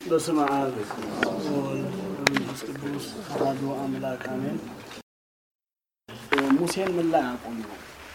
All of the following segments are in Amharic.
በስመ አብ ወወልድ ወመንፈስ ቅዱስ አሐዱ አምላክ አሜን። ሙሴን ምን ላይ አቆም ነው?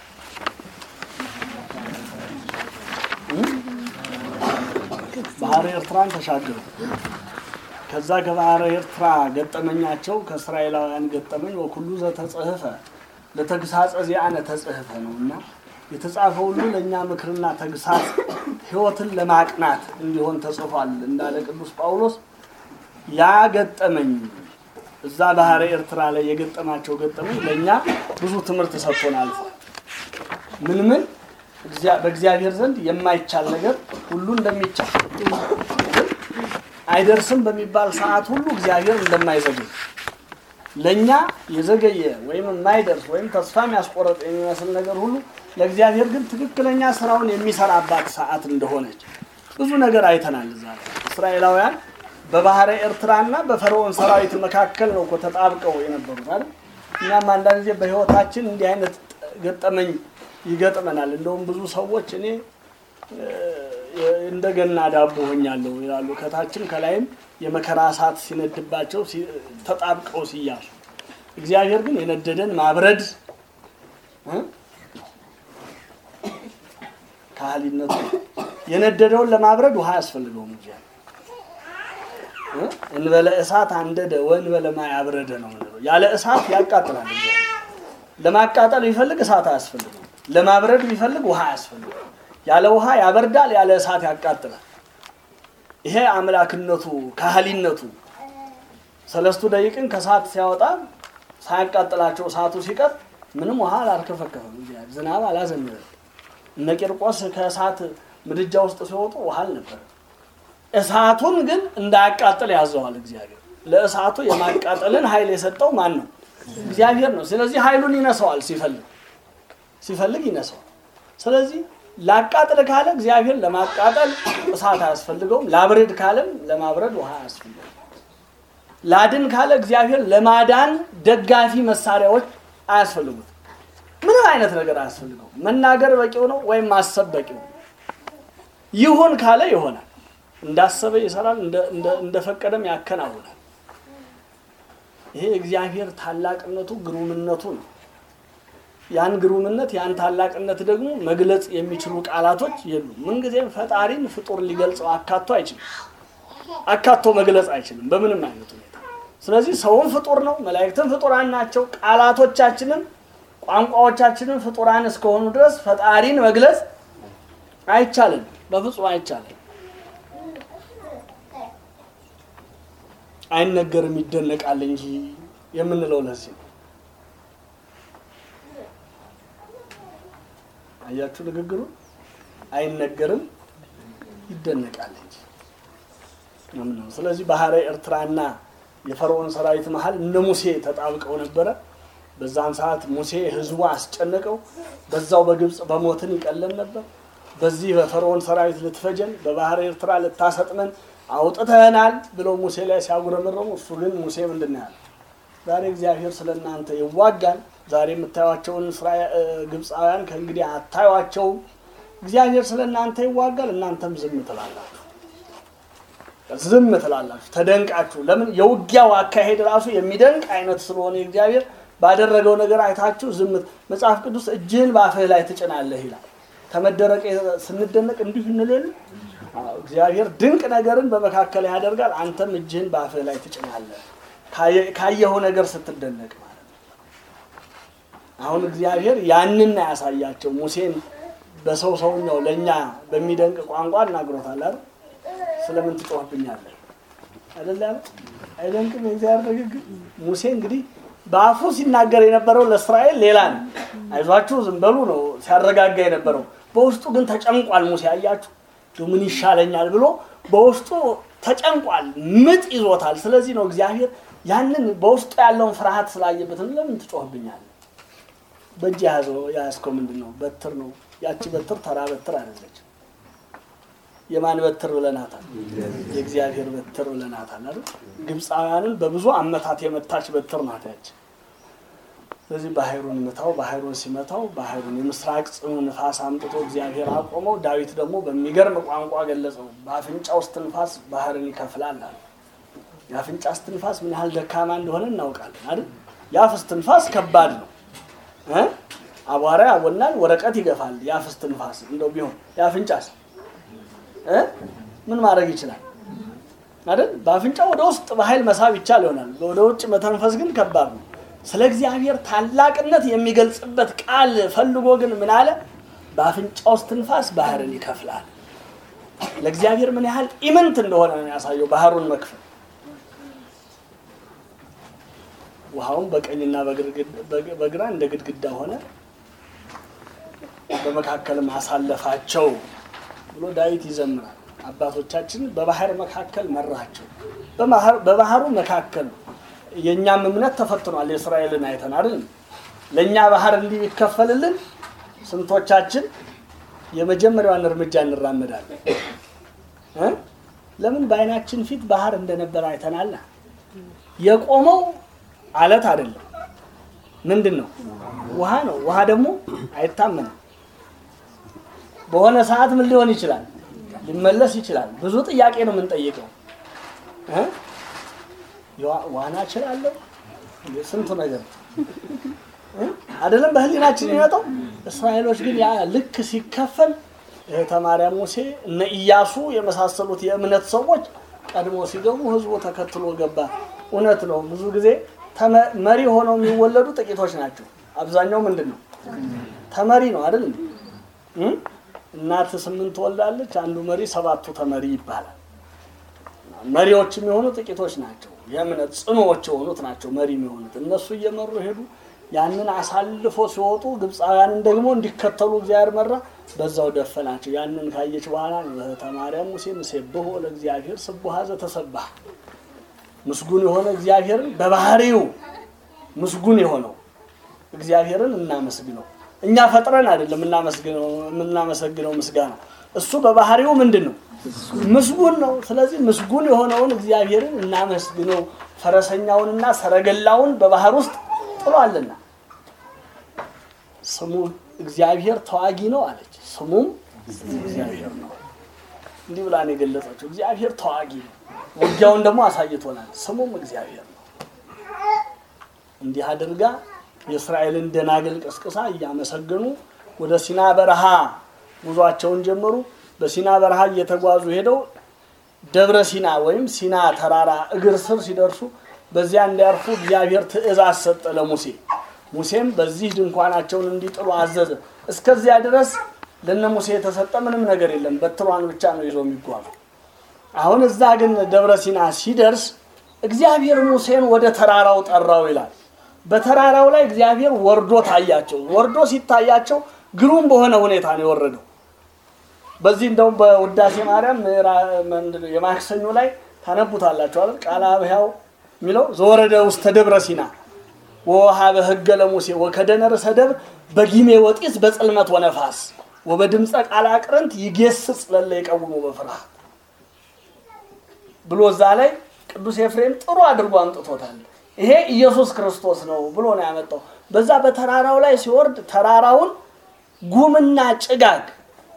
ባህረ ኤርትራን ተሻገሩ። ከዛ ከባህረ ኤርትራ ገጠመኛቸው ከእስራኤላውያን ገጠመኝ ወኩሉ ዘተጽሕፈ ለተግሳጸ ዚአነ ተጽሕፈ ነው እና የተጻፈ ሁሉ ለእኛ ምክርና ተግሳጽ ሕይወትን ለማቅናት እንዲሆን ተጽፏል እንዳለ ቅዱስ ጳውሎስ ያ ገጠመኝ እዛ ባህረ ኤርትራ ላይ የገጠማቸው ገጠመኝ ለእኛ ብዙ ትምህርት ሰጥቶን አልፏል። ምን ምን በእግዚአብሔር ዘንድ የማይቻል ነገር ሁሉ እንደሚቻል አይደርስም በሚባል ሰዓት ሁሉ እግዚአብሔር እንደማይዘገይ ለእኛ የዘገየ ወይም የማይደርስ ወይም ተስፋ የሚያስቆረጥ የሚመስል ነገር ሁሉ ለእግዚአብሔር ግን ትክክለኛ ስራውን የሚሰራባት ሰዓት እንደሆነች ብዙ ነገር አይተናል። እዛ ላይ እስራኤላውያን በባህረ ኤርትራና በፈርዖን ሰራዊት መካከል ነው እኮ ተጣብቀው የነበሩት አይደል? እኛም አንዳንድ ጊዜ በህይወታችን እንዲህ አይነት ገጠመኝ ይገጥመናል። እንደውም ብዙ ሰዎች እኔ እንደገና ዳቦ ሆኛለሁ ይላሉ። ከታችም ከላይም የመከራ እሳት ሲነድባቸው ተጣብቀው ሲያሱ፣ እግዚአብሔር ግን የነደደን ማብረድ ካህሊነቱ የነደደውን ለማብረድ ውሃ ያስፈልገውም እግዚአብሔር እንበለ እሳት አንደደ ወእንበለ ማይ አብረደ ነው የምንለው። ያለ እሳት ያቃጥላል። እግዚአብሔር ለማቃጠል ቢፈልግ እሳት አያስፈልገው፣ ለማብረድ ቢፈልግ ውሃ አያስፈልገው። ያለ ውሃ ያበርዳል፣ ያለ እሳት ያቃጥላል። ይሄ አምላክነቱ ካህሊነቱ ሰለስቱ ደቂቅን ከእሳት ሲያወጣ ሳያቃጥላቸው እሳቱ ሲቀር ምንም ውሃ አላርከፈከፈም። እግዚአብሔር ዝናብ አላዘነበም። እነ ቂርቆስ ከእሳት ምድጃ ውስጥ ሲወጡ ውሃ አልነበረም። እሳቱን ግን እንዳያቃጥል ያዘዋል እግዚአብሔር። ለእሳቱ የማቃጠልን ኃይል የሰጠው ማን ነው? እግዚአብሔር ነው። ስለዚህ ኃይሉን ይነሳዋል፣ ሲፈልግ ሲፈልግ ይነሳዋል። ስለዚህ ላቃጥል ካለ እግዚአብሔር ለማቃጠል እሳት አያስፈልገውም። ላብረድ ካለም ለማብረድ ውሃ አያስፈልገውም። ላድን ካለ እግዚአብሔር ለማዳን ደጋፊ መሳሪያዎች አያስፈልጉት። ምንም አይነት ነገር አያስፈልገው። መናገር በቂው ነው፣ ወይም ማሰብ በቂው ነው። ይሁን ካለ ይሆናል። እንዳሰበ ይሰራል፣ እንደፈቀደም ያከናውናል። ይሄ እግዚአብሔር ታላቅነቱ ግሩምነቱ ነው። ያን ግሩምነት ያን ታላቅነት ደግሞ መግለጽ የሚችሉ ቃላቶች የሉም። ምንጊዜም ፈጣሪን ፍጡር ሊገልጸው አካቶ አይችልም። አካቶ መግለጽ አይችልም በምንም አይነት ሁኔታ። ስለዚህ ሰውን ፍጡር ነው፣ መላእክትን ፍጡራን ናቸው። ቃላቶቻችንም ቋንቋዎቻችንን ፍጡራን እስከሆኑ ድረስ ፈጣሪን መግለጽ አይቻልም፣ በፍጹም አይቻልም። አይነገርም ይደነቃል እንጂ የምንለው ለዚህ ነው። አያችሁ ንግግሩ አይነገርም ይደነቃል እንጂ ነው። ስለዚህ ባህረ ኤርትራና የፈርዖን ሰራዊት መሀል እነ ሙሴ ተጣብቀው ነበረ። በዛን ሰዓት ሙሴ ህዝቡ አስጨነቀው። በዛው በግብፅ በሞትን ይቀለን ነበር። በዚህ በፈርዖን ሰራዊት ልትፈጀን፣ በባህረ ኤርትራ ልታሰጥመን አውጥተህናል ብለው ሙሴ ላይ ሲያጉረመረሙ፣ እሱ ግን ሙሴ ምንድን ነው ያለ? ዛሬ እግዚአብሔር ስለ እናንተ ይዋጋል። ዛሬ የምታዩቸውን ግብፃውያን ከእንግዲህ አታዩቸውም። እግዚአብሔር ስለ እናንተ ይዋጋል፣ እናንተም ዝም ትላላችሁ። ዝም ትላላችሁ ተደንቃችሁ። ለምን የውጊያው አካሄድ ራሱ የሚደንቅ አይነት ስለሆነ እግዚአብሔር ባደረገው ነገር አይታችሁ ዝም። መጽሐፍ ቅዱስ እጅህን በአፍህ ላይ ትጭናለህ ይላል። ከመደረቅ ስንደነቅ እንዲሁ እንልል። እግዚአብሔር ድንቅ ነገርን በመካከል ያደርጋል። አንተም እጅህን በአፍህ ላይ ትጭናለህ ካየኸው ነገር ስትደነቅ ማለት ነው። አሁን እግዚአብሔር ያንን ያሳያቸው ሙሴን በሰው ሰውኛው ለእኛ በሚደንቅ ቋንቋ እናግሮታል አይደል? ስለምን ትጮህብኛለህ አይደል ያለ አይደንቅም የእግዚአብሔር ንግግር። ሙሴ እንግዲህ በአፉ ሲናገር የነበረው ለእስራኤል ሌላ ነው። አይዟችሁ ዝም በሉ ነው ሲያረጋጋ የነበረው። በውስጡ ግን ተጨንቋል ሙሴ። አያችሁ ምን ይሻለኛል ብሎ በውስጡ ተጨንቋል፣ ምጥ ይዞታል። ስለዚህ ነው እግዚአብሔር ያንን በውስጡ ያለውን ፍርሃት ስላየበትን ለምን ትጮህብኛለህ? በእጅ የያዘው የያዝከው ምንድን ነው? በትር ነው። ያቺ በትር ተራ በትር አይደለች። የማን በትር ብለናታል? የእግዚአብሔር በትር ብለናታል አይደል? ግብፃውያንን በብዙ አመታት የመታች በትር ናት ያች። ስለዚህ ባህሩን መታው። ባህሩን ሲመታው ባህሩን የምስራቅ ጽኑ ንፋስ አምጥቶ እግዚአብሔር አቆመው። ዳዊት ደግሞ በሚገርም ቋንቋ ገለጸው። በአፍንጫ ውስጥ ትንፋስ ባህርን ይከፍላል አለ። የአፍንጫ እስትንፋስ ምን ያህል ደካማ እንደሆነ እናውቃለን አይደል? የአፍ እስትንፋስ ከባድ ነው እ አቧራ ያቦናል፣ ወረቀት ይገፋል። የአፍ እስትንፋስ እንደው ቢሆን የአፍንጫስ እ ምን ማድረግ ይችላል አይደል? በአፍንጫ ወደ ውስጥ በኃይል መሳብ ይቻል ይሆናል። ወደ ውጭ መተንፈስ ግን ከባድ ነው። ስለ እግዚአብሔር ታላቅነት የሚገልጽበት ቃል ፈልጎ ግን ምን አለ? በአፍንጫ ውስጥ ትንፋስ ባህርን ይከፍላል። ለእግዚአብሔር ምን ያህል ኢምንት እንደሆነ ነው ያሳየው ባህሩን መክፈል። ውሃውን በቀኝና በግራ እንደ ግድግዳ ሆነ፣ በመካከልም አሳለፋቸው ብሎ ዳዊት ይዘምራል። አባቶቻችን በባህር መካከል መራቸው። በባህሩ መካከል የእኛም እምነት ተፈትኗል። የእስራኤልን አይተን አይደል? ለእኛ ባህር እንዲህ ይከፈልልን ስንቶቻችን የመጀመሪያዋን እርምጃ እንራመዳለን? እ ለምን በአይናችን ፊት ባህር እንደነበረ አይተናል። የቆመው አለት አይደለም፣ ምንድን ነው? ውሃ ነው። ውሃ ደግሞ አይታመንም። በሆነ ሰዓት ምን ሊሆን ይችላል? ሊመለስ ይችላል። ብዙ ጥያቄ ነው የምንጠይቀው እ ዋና እችላለሁ ስንቱ ነገር አይደለም በህሊናችን የሚመጣው። እስራኤሎች ግን ያ ልክ ሲከፈል እህተ ማርያም ሙሴ እነ ኢያሱ የመሳሰሉት የእምነት ሰዎች ቀድሞ ሲገቡ ህዝቡ ተከትሎ ገባ። እውነት ነው። ብዙ ጊዜ መሪ ሆነው የሚወለዱ ጥቂቶች ናቸው። አብዛኛው ምንድን ነው ተመሪ ነው አይደል? እናት ስምንት ትወልዳለች፣ አንዱ መሪ ሰባቱ ተመሪ ይባላል። መሪዎች የሚሆኑ ጥቂቶች ናቸው። የእምነት ጽኑዎች የሆኑት ናቸው መሪ የሚሆኑት። እነሱ እየመሩ ሄዱ። ያንን አሳልፎ ሲወጡ ግብፃውያንን ደግሞ እንዲከተሉ እግዚአብሔር መራ። በዛው ደፈናቸው። ያንን ካየች በኋላ እህተ ማርያም ሙሴ ንሴብሖ ለእግዚአብሔር ስቡሐ ዘተሰብሐ ምስጉን የሆነ እግዚአብሔርን በባህሪው ምስጉን የሆነው እግዚአብሔርን እናመስግነው። እኛ ፈጥረን አይደለም የምናመሰግነው ምስጋና እሱ በባህሪው ምንድን ነው ምስጉን ነው። ስለዚህ ምስጉን የሆነውን እግዚአብሔርን እናመስግነው። ፈረሰኛውንና ሰረገላውን በባህር ውስጥ ጥሏልና ስሙ እግዚአብሔር ተዋጊ ነው አለች። ስሙም እግዚአብሔር ነው። እንዲህ ብላ ነው የገለጸችው። እግዚአብሔር ተዋጊ ነው። ውጊያውን ደግሞ አሳይቶናል። ስሙም እግዚአብሔር ነው። እንዲህ አድርጋ የእስራኤልን ደናግል ቀስቅሳ እያመሰገኑ ወደ ሲና በረሃ ጉዟቸውን ጀመሩ። በሲና በረሃ እየተጓዙ ሄደው ደብረ ሲና ወይም ሲና ተራራ እግር ስር ሲደርሱ በዚያ እንዲያርፉ እግዚአብሔር ትእዛዝ ሰጠ ለሙሴ። ሙሴም በዚህ ድንኳናቸውን እንዲጥሉ አዘዘ። እስከዚያ ድረስ ለነ ሙሴ የተሰጠ ምንም ነገር የለም። በትሯን ብቻ ነው ይዞ የሚጓዙ። አሁን እዛ ግን ደብረ ሲና ሲደርስ እግዚአብሔር ሙሴን ወደ ተራራው ጠራው ይላል። በተራራው ላይ እግዚአብሔር ወርዶ ታያቸው። ወርዶ ሲታያቸው ግሩም በሆነ ሁኔታ ነው የወረደው። በዚህ እንደውም በውዳሴ ማርያም የማክሰኞ ላይ ታነቡታላችሁ አይደል? ቃለ አብያው የሚለው ዘወረደ ውስተ ደብረ ሲና ወወሀበ ሕገ ለሙሴ ወከደነ ርእሰ ደብር በጊሜ ወጢስ በጽልመት ወነፋስ ወበድምፀ ቃለ አቅርንት ይጌስጽ ለለ የቀውሙ በፍርሃት ብሎ እዛ ላይ ቅዱስ ኤፍሬም ጥሩ አድርጎ አምጥቶታል። ይሄ ኢየሱስ ክርስቶስ ነው ብሎ ነው ያመጣው። በዛ በተራራው ላይ ሲወርድ ተራራውን ጉምና ጭጋግ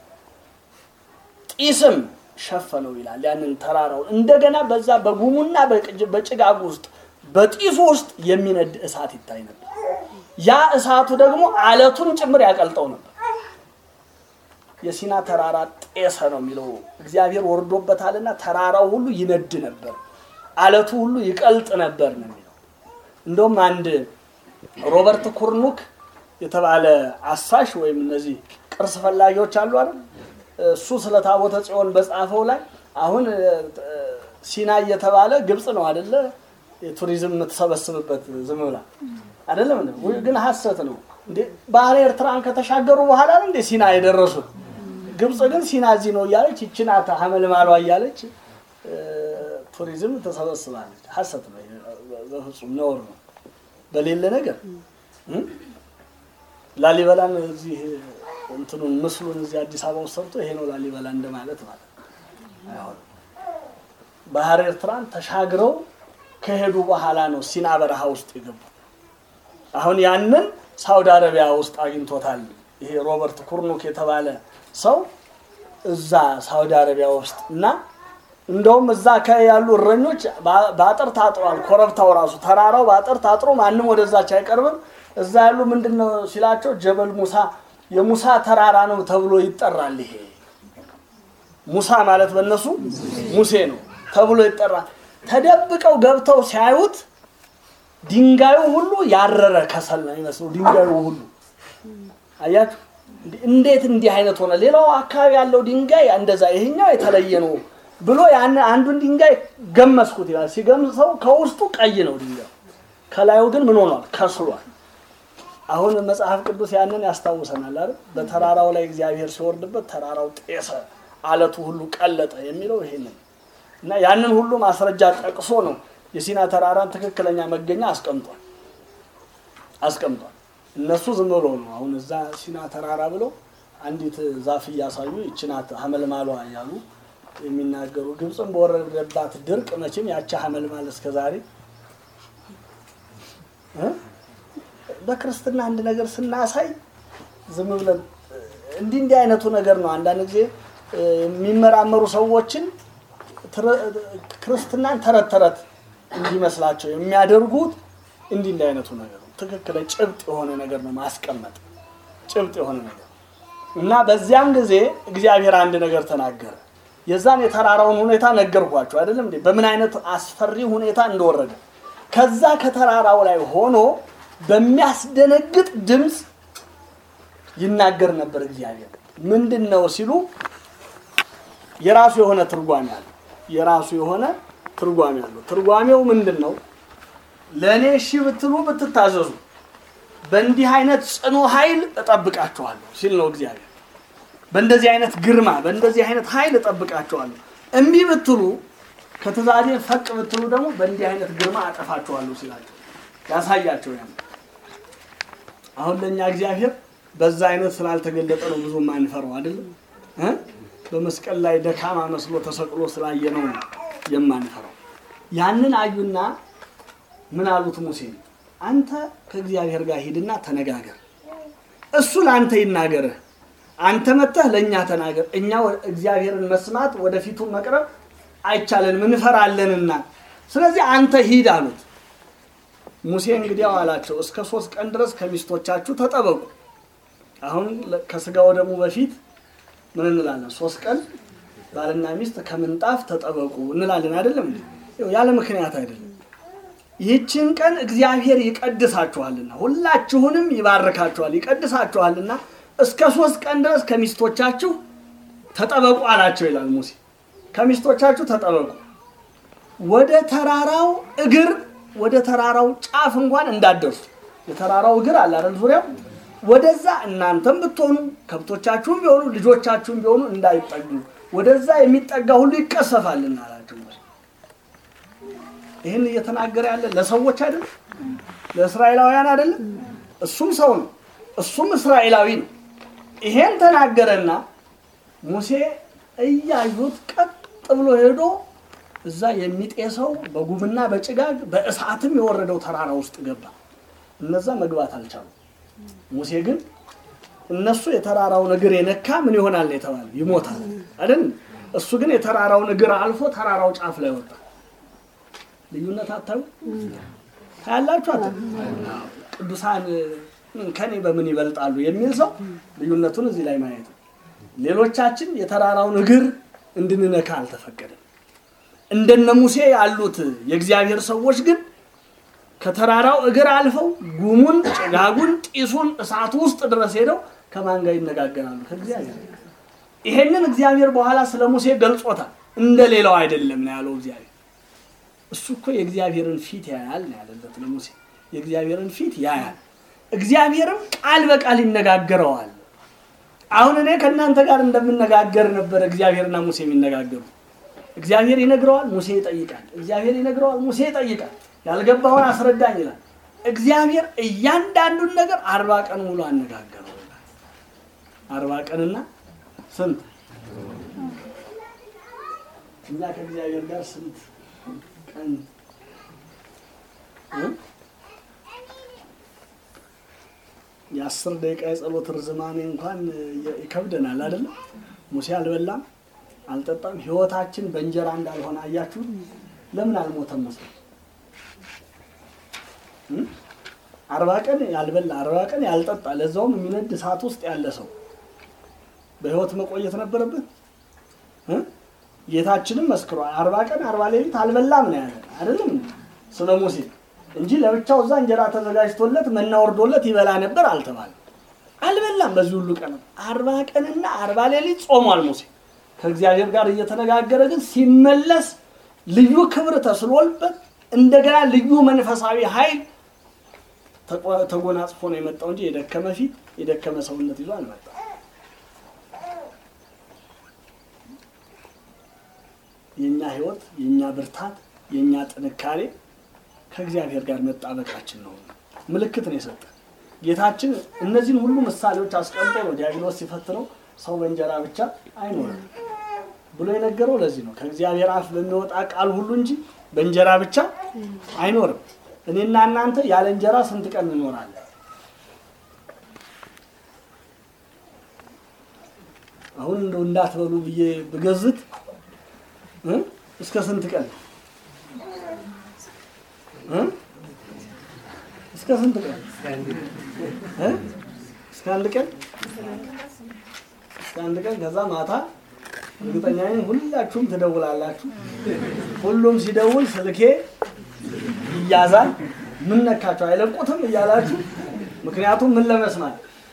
ጢስም ሸፈነው ይላል። ያንን ተራራውን እንደገና በዛ በጉሙና በጭጋጉ ውስጥ በጢሱ ውስጥ የሚነድ እሳት ይታይ ነበር። ያ እሳቱ ደግሞ አለቱን ጭምር ያቀልጠው ነበር። የሲና ተራራ ጤሰ ነው የሚለው እግዚአብሔር ወርዶበታልና ተራራው ሁሉ ይነድ ነበር፣ አለቱ ሁሉ ይቀልጥ ነበር ነው የሚለው። እንደውም አንድ ሮበርት ኩርኑክ የተባለ አሳሽ ወይም እነዚህ ቅርስ ፈላጊዎች አሉ አይደል እሱ ስለ ታቦተ ጽዮን በጻፈው ላይ አሁን ሲና እየተባለ ግብጽ ነው አደለ የቱሪዝም የምትሰበስብበት ዝም ብላ አደለም ግን ሀሰት ነው እንዴ ባህረ ኤርትራን ከተሻገሩ በኋላ ነው እንዴ ሲና የደረሱት ግብጽ ግን ሲና እዚህ ነው እያለች ይችናት ሀመልማሏ እያለች ቱሪዝም ተሰበስባለች ሀሰት ነው በፍጹም ነውር ነው በሌለ ነገር ላሊበላን እዚህ እንትኑን ምስሉን እዚህ አዲስ አበባ ውስጥ ሰርቶ ይሄ ነው ላሊበላ እንደማለት ማለት አይሆንም። ባህር ኤርትራን ተሻግረው ከሄዱ በኋላ ነው ሲና በረሃ ውስጥ የገቡት። አሁን ያንን ሳውዲ አረቢያ ውስጥ አግኝቶታል። ይሄ ሮበርት ኩርኑክ የተባለ ሰው እዛ ሳውዲ አረቢያ ውስጥ እና እንደውም እዛ አካባቢ ያሉ እረኞች በ- በአጥር ታጥሯል። ኮረብታው ራሱ ተራራው በአጥር ታጥሮ ማንም ወደዛች አይቀርብም። እዛ ያሉ ምንድን ነው ሲላቸው ጀበል ሙሳ የሙሳ ተራራ ነው ተብሎ ይጠራል። ይሄ ሙሳ ማለት በእነሱ ሙሴ ነው ተብሎ ይጠራል። ተደብቀው ገብተው ሲያዩት ድንጋዩ ሁሉ ያረረ ከሰል ነው የሚመስለው። ድንጋዩ ሁሉ አያችሁ፣ እንዴ- እንዴት እንዲህ አይነት ሆነ? ሌላው አካባቢ ያለው ድንጋይ እንደዛ፣ ይሄኛው የተለየ ነው ብሎ ያን አንዱን ድንጋይ ገመስኩት ይላል። ሲገምሰው ከውስጡ ቀይ ነው ድንጋዩ፣ ከላዩ ግን ምን ሆኗል? ከስሏል። አሁን መጽሐፍ ቅዱስ ያንን ያስታውሰናል አይደል? በተራራው ላይ እግዚአብሔር ሲወርድበት ተራራው ጤሰ፣ አለቱ ሁሉ ቀለጠ የሚለው ይሄንን እና ያንን ሁሉ ማስረጃ ጠቅሶ ነው የሲና ተራራን ትክክለኛ መገኛ አስቀምጧል አስቀምጧል። እነሱ ዝም ብሎ ነው አሁን እዛ ሲና ተራራ ብለው አንዲት ዛፍ እያሳዩ ይችናት ሀመልማሏ እያሉ የሚናገሩ ግብፅን በወረደባት ድርቅ መቼም ያቺ ሀመልማል እስከ ዛሬ እ? በክርስትና አንድ ነገር ስናሳይ ዝም ብለን እንዲህ እንዲህ አይነቱ ነገር ነው። አንዳንድ ጊዜ እ፣ የሚመራመሩ ሰዎችን ትረ- ክርስትናን ተረት ተረት እንዲመስላቸው የሚያደርጉት እንዲህ እንዲህ አይነቱ ነገር ነው። ትክክለ ጭብጥ የሆነ ነገር ነው ማስቀመጥ ጭብጥ የሆነ ነገር እና በዚያን ጊዜ እግዚአብሔር አንድ ነገር ተናገረ። የዛን የተራራውን ሁኔታ ነገርኳቸው አይደለም እንዴ? በምን አይነት አስፈሪ ሁኔታ እንደወረደ ከዛ ከተራራው ላይ ሆኖ በሚያስደነግጥ ድምፅ ይናገር ነበር እግዚአብሔር። ምንድን ነው ሲሉ የራሱ የሆነ ትርጓሜ አለው። የራሱ የሆነ ትርጓሜ አለው። ትርጓሜው ምንድን ነው? ለእኔ እሺ ብትሉ ብትታዘዙ በእንዲህ አይነት ጽኑ ኃይል እጠብቃችኋለሁ ሲል ነው እግዚአብሔር። በእንደዚህ አይነት ግርማ፣ በእንደዚህ አይነት ኃይል እጠብቃችኋለሁ። እምቢ ብትሉ ከትእዛዜ ፈቅ ብትሉ ደግሞ በእንዲህ አይነት ግርማ አጠፋችኋለሁ ሲላቸው ያሳያቸው ያ አሁን ለእኛ እግዚአብሔር በዛ አይነት ስላልተገለጠ ነው ብዙ የማንፈረው አይደለም እ በመስቀል ላይ ደካማ መስሎ ተሰቅሎ ስላየ ነው የማንፈራው። ያንን አዩና ምን አሉት ሙሴ አንተ ከእግዚአብሔር ጋር ሂድና ተነጋገር፣ እሱ ለአንተ ይናገርህ፣ አንተ መጥተህ ለእኛ ተናገር። እኛ እግዚአብሔርን መስማት ወደፊቱ መቅረብ አይቻለንም እንፈራለንና፣ ስለዚህ አንተ ሂድ አሉት። ሙሴ እንግዲያው አላቸው እስከ ሶስት ቀን ድረስ ከሚስቶቻችሁ ተጠበቁ። አሁን ከስጋ ወደሙ በፊት ምን እንላለን? ሶስት ቀን ባልና ሚስት ከምንጣፍ ተጠበቁ እንላለን አይደለም? ይኸው ያለ ምክንያት አይደለም። ይህችን ቀን እግዚአብሔር ይቀድሳችኋልና ሁላችሁንም ይባርካችኋል፣ ይቀድሳችኋልና እስከ ሶስት ቀን ድረስ ከሚስቶቻችሁ ተጠበቁ አላቸው ይላል ሙሴ። ከሚስቶቻችሁ ተጠበቁ፣ ወደ ተራራው እግር ወደ ተራራው ጫፍ እንኳን እንዳደርሱ የተራራው እግር አለ አይደል? ዙሪያው ወደዛ እናንተም ብትሆኑ ከብቶቻችሁም ቢሆኑ ልጆቻችሁም ቢሆኑ እንዳይጠጉ ወደዛ የሚጠጋ ሁሉ ይቀሰፋልና አላቸው። ይህን እየተናገረ ያለ ለሰዎች አይደለም፣ ለእስራኤላውያን አይደለም። እሱም ሰው ነው፣ እሱም እስራኤላዊ ነው። ይሄን ተናገረና ሙሴ እያዩት ቀጥ ብሎ ሄዶ እዛ የሚጤሰው በጉምና በጭጋግ በእሳትም የወረደው ተራራ ውስጥ ገባ። እነዛ መግባት አልቻሉም። ሙሴ ግን እነሱ የተራራውን እግር የነካ ምን ይሆናል የተባለ ይሞታል አይደል? እሱ ግን የተራራውን እግር አልፎ ተራራው ጫፍ ላይ ወጣ። ልዩነት አታዩ ታያላችሁ። አታ ቅዱሳን ከኔ በምን ይበልጣሉ የሚል ሰው ልዩነቱን እዚህ ላይ ማየት ነው። ሌሎቻችን የተራራውን እግር እንድንነካ አልተፈቀደም። እንደነ ሙሴ ያሉት የእግዚአብሔር ሰዎች ግን ከተራራው እግር አልፈው ጉሙን፣ ጭጋጉን፣ ጢሱን እሳቱ ውስጥ ድረስ ሄደው ከማን ጋር ይነጋገራሉ? ከእግዚአብሔር ጋር። ይሄንን እግዚአብሔር በኋላ ስለ ሙሴ ገልጾታል። እንደ ሌላው አይደለም ነው ያለው እግዚአብሔር። እሱ እኮ የእግዚአብሔርን ፊት ያያል ነው ያለለት ለሙሴ። የእግዚአብሔርን ፊት ያያል፣ እግዚአብሔርም ቃል በቃል ይነጋገረዋል። አሁን እኔ ከእናንተ ጋር እንደምነጋገር ነበር እግዚአብሔርና ሙሴ የሚነጋገሩ። እግዚአብሔር ይነግረዋል፣ ሙሴ ይጠይቃል። እግዚአብሔር ይነግረዋል፣ ሙሴ ይጠይቃል። ያልገባውን አስረዳኝ ይላል። እግዚአብሔር እያንዳንዱን ነገር አርባ ቀን ሙሉ አነጋገረው ይላል። አርባ ቀንና ስንት እኛ ከእግዚአብሔር ጋር ስንት ቀን እ? የአስር ደቂቃ የጸሎት ርዝማኔ እንኳን ይከብደናል አይደለም። ሙሴ አልበላም አልጠጣም። ህይወታችን በእንጀራ እንዳልሆነ አያችሁ። ለምን አልሞተም ሙሴ? እም? አርባ ቀን ያልበላ አርባ ቀን ያልጠጣ ለዛውም የሚነድ እሳት ውስጥ ያለ ሰው በህይወት መቆየት ነበረበት እ? ጌታችንም መስክሯል። አርባ ቀን አርባ ሌሊት አልበላም ነው ያለ አይደለም ስለ ሙሴ እንጂ ለብቻው እዛ እንጀራ ተዘጋጅቶለት መና ወርዶለት ይበላ ነበር አልተባለም። አልበላም በዚህ ሁሉ ቀን አርባ ቀንና አርባ ሌሊት ጾሟል ሙሴ ከእግዚአብሔር ጋር እየተነጋገረ ግን ሲመለስ ልዩ ክብር ተስሎልበት እንደገና ልዩ መንፈሳዊ ኃይል ተቆ- ተጎናጽፎ ነው የመጣው እንጂ የደከመ ፊት የደከመ ሰውነት ይዞ አልመጣም። የእኛ ህይወት የእኛ ብርታት የእኛ ጥንካሬ ከእግዚአብሔር ጋር መጣበቃችን ነው። ምልክት ነው የሰጠን ጌታችን። እነዚህን ሁሉ ምሳሌዎች አስቀምጦ ነው ዲያብሎስ ሲፈትነው ሰው በእንጀራ ብቻ አይኖርም ብሎ የነገረው ለዚህ ነው። ከእግዚአብሔር አፍ በሚወጣ ቃል ሁሉ እንጂ በእንጀራ ብቻ አይኖርም። እኔና እናንተ ያለ እንጀራ ስንት ቀን እንኖራለን? አሁን እንደው እንዳትበሉ ብዬ ብገዝት እ? እስከ ስንት ቀን እ? እስከ ስንት ቀን እ? እስከ አንድ ቀን እስከ አንድ ቀን ከዛ ማታ እርግጠኛ ነኝ ሁላችሁም ትደውላላችሁ። ሁሉም ሲደውል ስልኬ ይያዛል። ምን ነካቸው አይለቁትም እያላችሁ ምክንያቱም ምን ለመስማት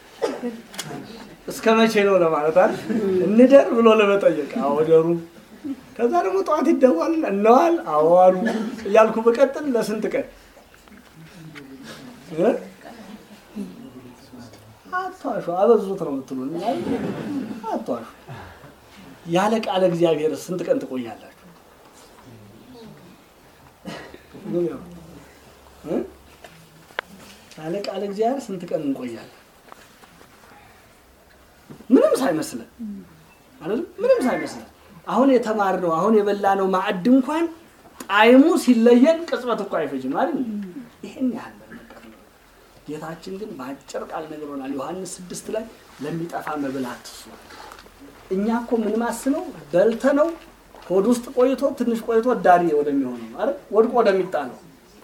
እስከ መቼ ነው ለማለት አይደል? እንደር ብሎ ለመጠየቅ አወደሩ ከዛ ደግሞ ጠዋት ይደዋል እነዋል አዋሉ እያልኩ በቀጥል ለስንት ቀን እ? አቷሹ አበዙት ነው የምትሉን አቷሹ ያለ ቃለ እግዚአብሔር ስንት ቀን ትቆያላችሁ እ? ያለ ቃለ እግዚአብሔር ስንት ቀን እንቆያለን ምንም ሳይመስለን አይደለም ምንም ሳይመስለን አሁን የተማርነው አሁን የበላነው ማዕድ እንኳን ጣዕሙ ሲለየን ቅጽበት እኮ አይፈጅም አይደል? ይሄን ያህል ነገር ነው። ጌታችን ግን በአጭር ቃል ነግሮናል። ዮሐንስ ስድስት ላይ ለሚጠፋ መብል አትስሩ። እኛ እኮ ምን ማስነው በልተ ነው ሆድ ውስጥ ቆይቶ ትንሽ ቆይቶ ዳሪ ወደሚሆነው አይደል? ወድቆ ወደሚጣለው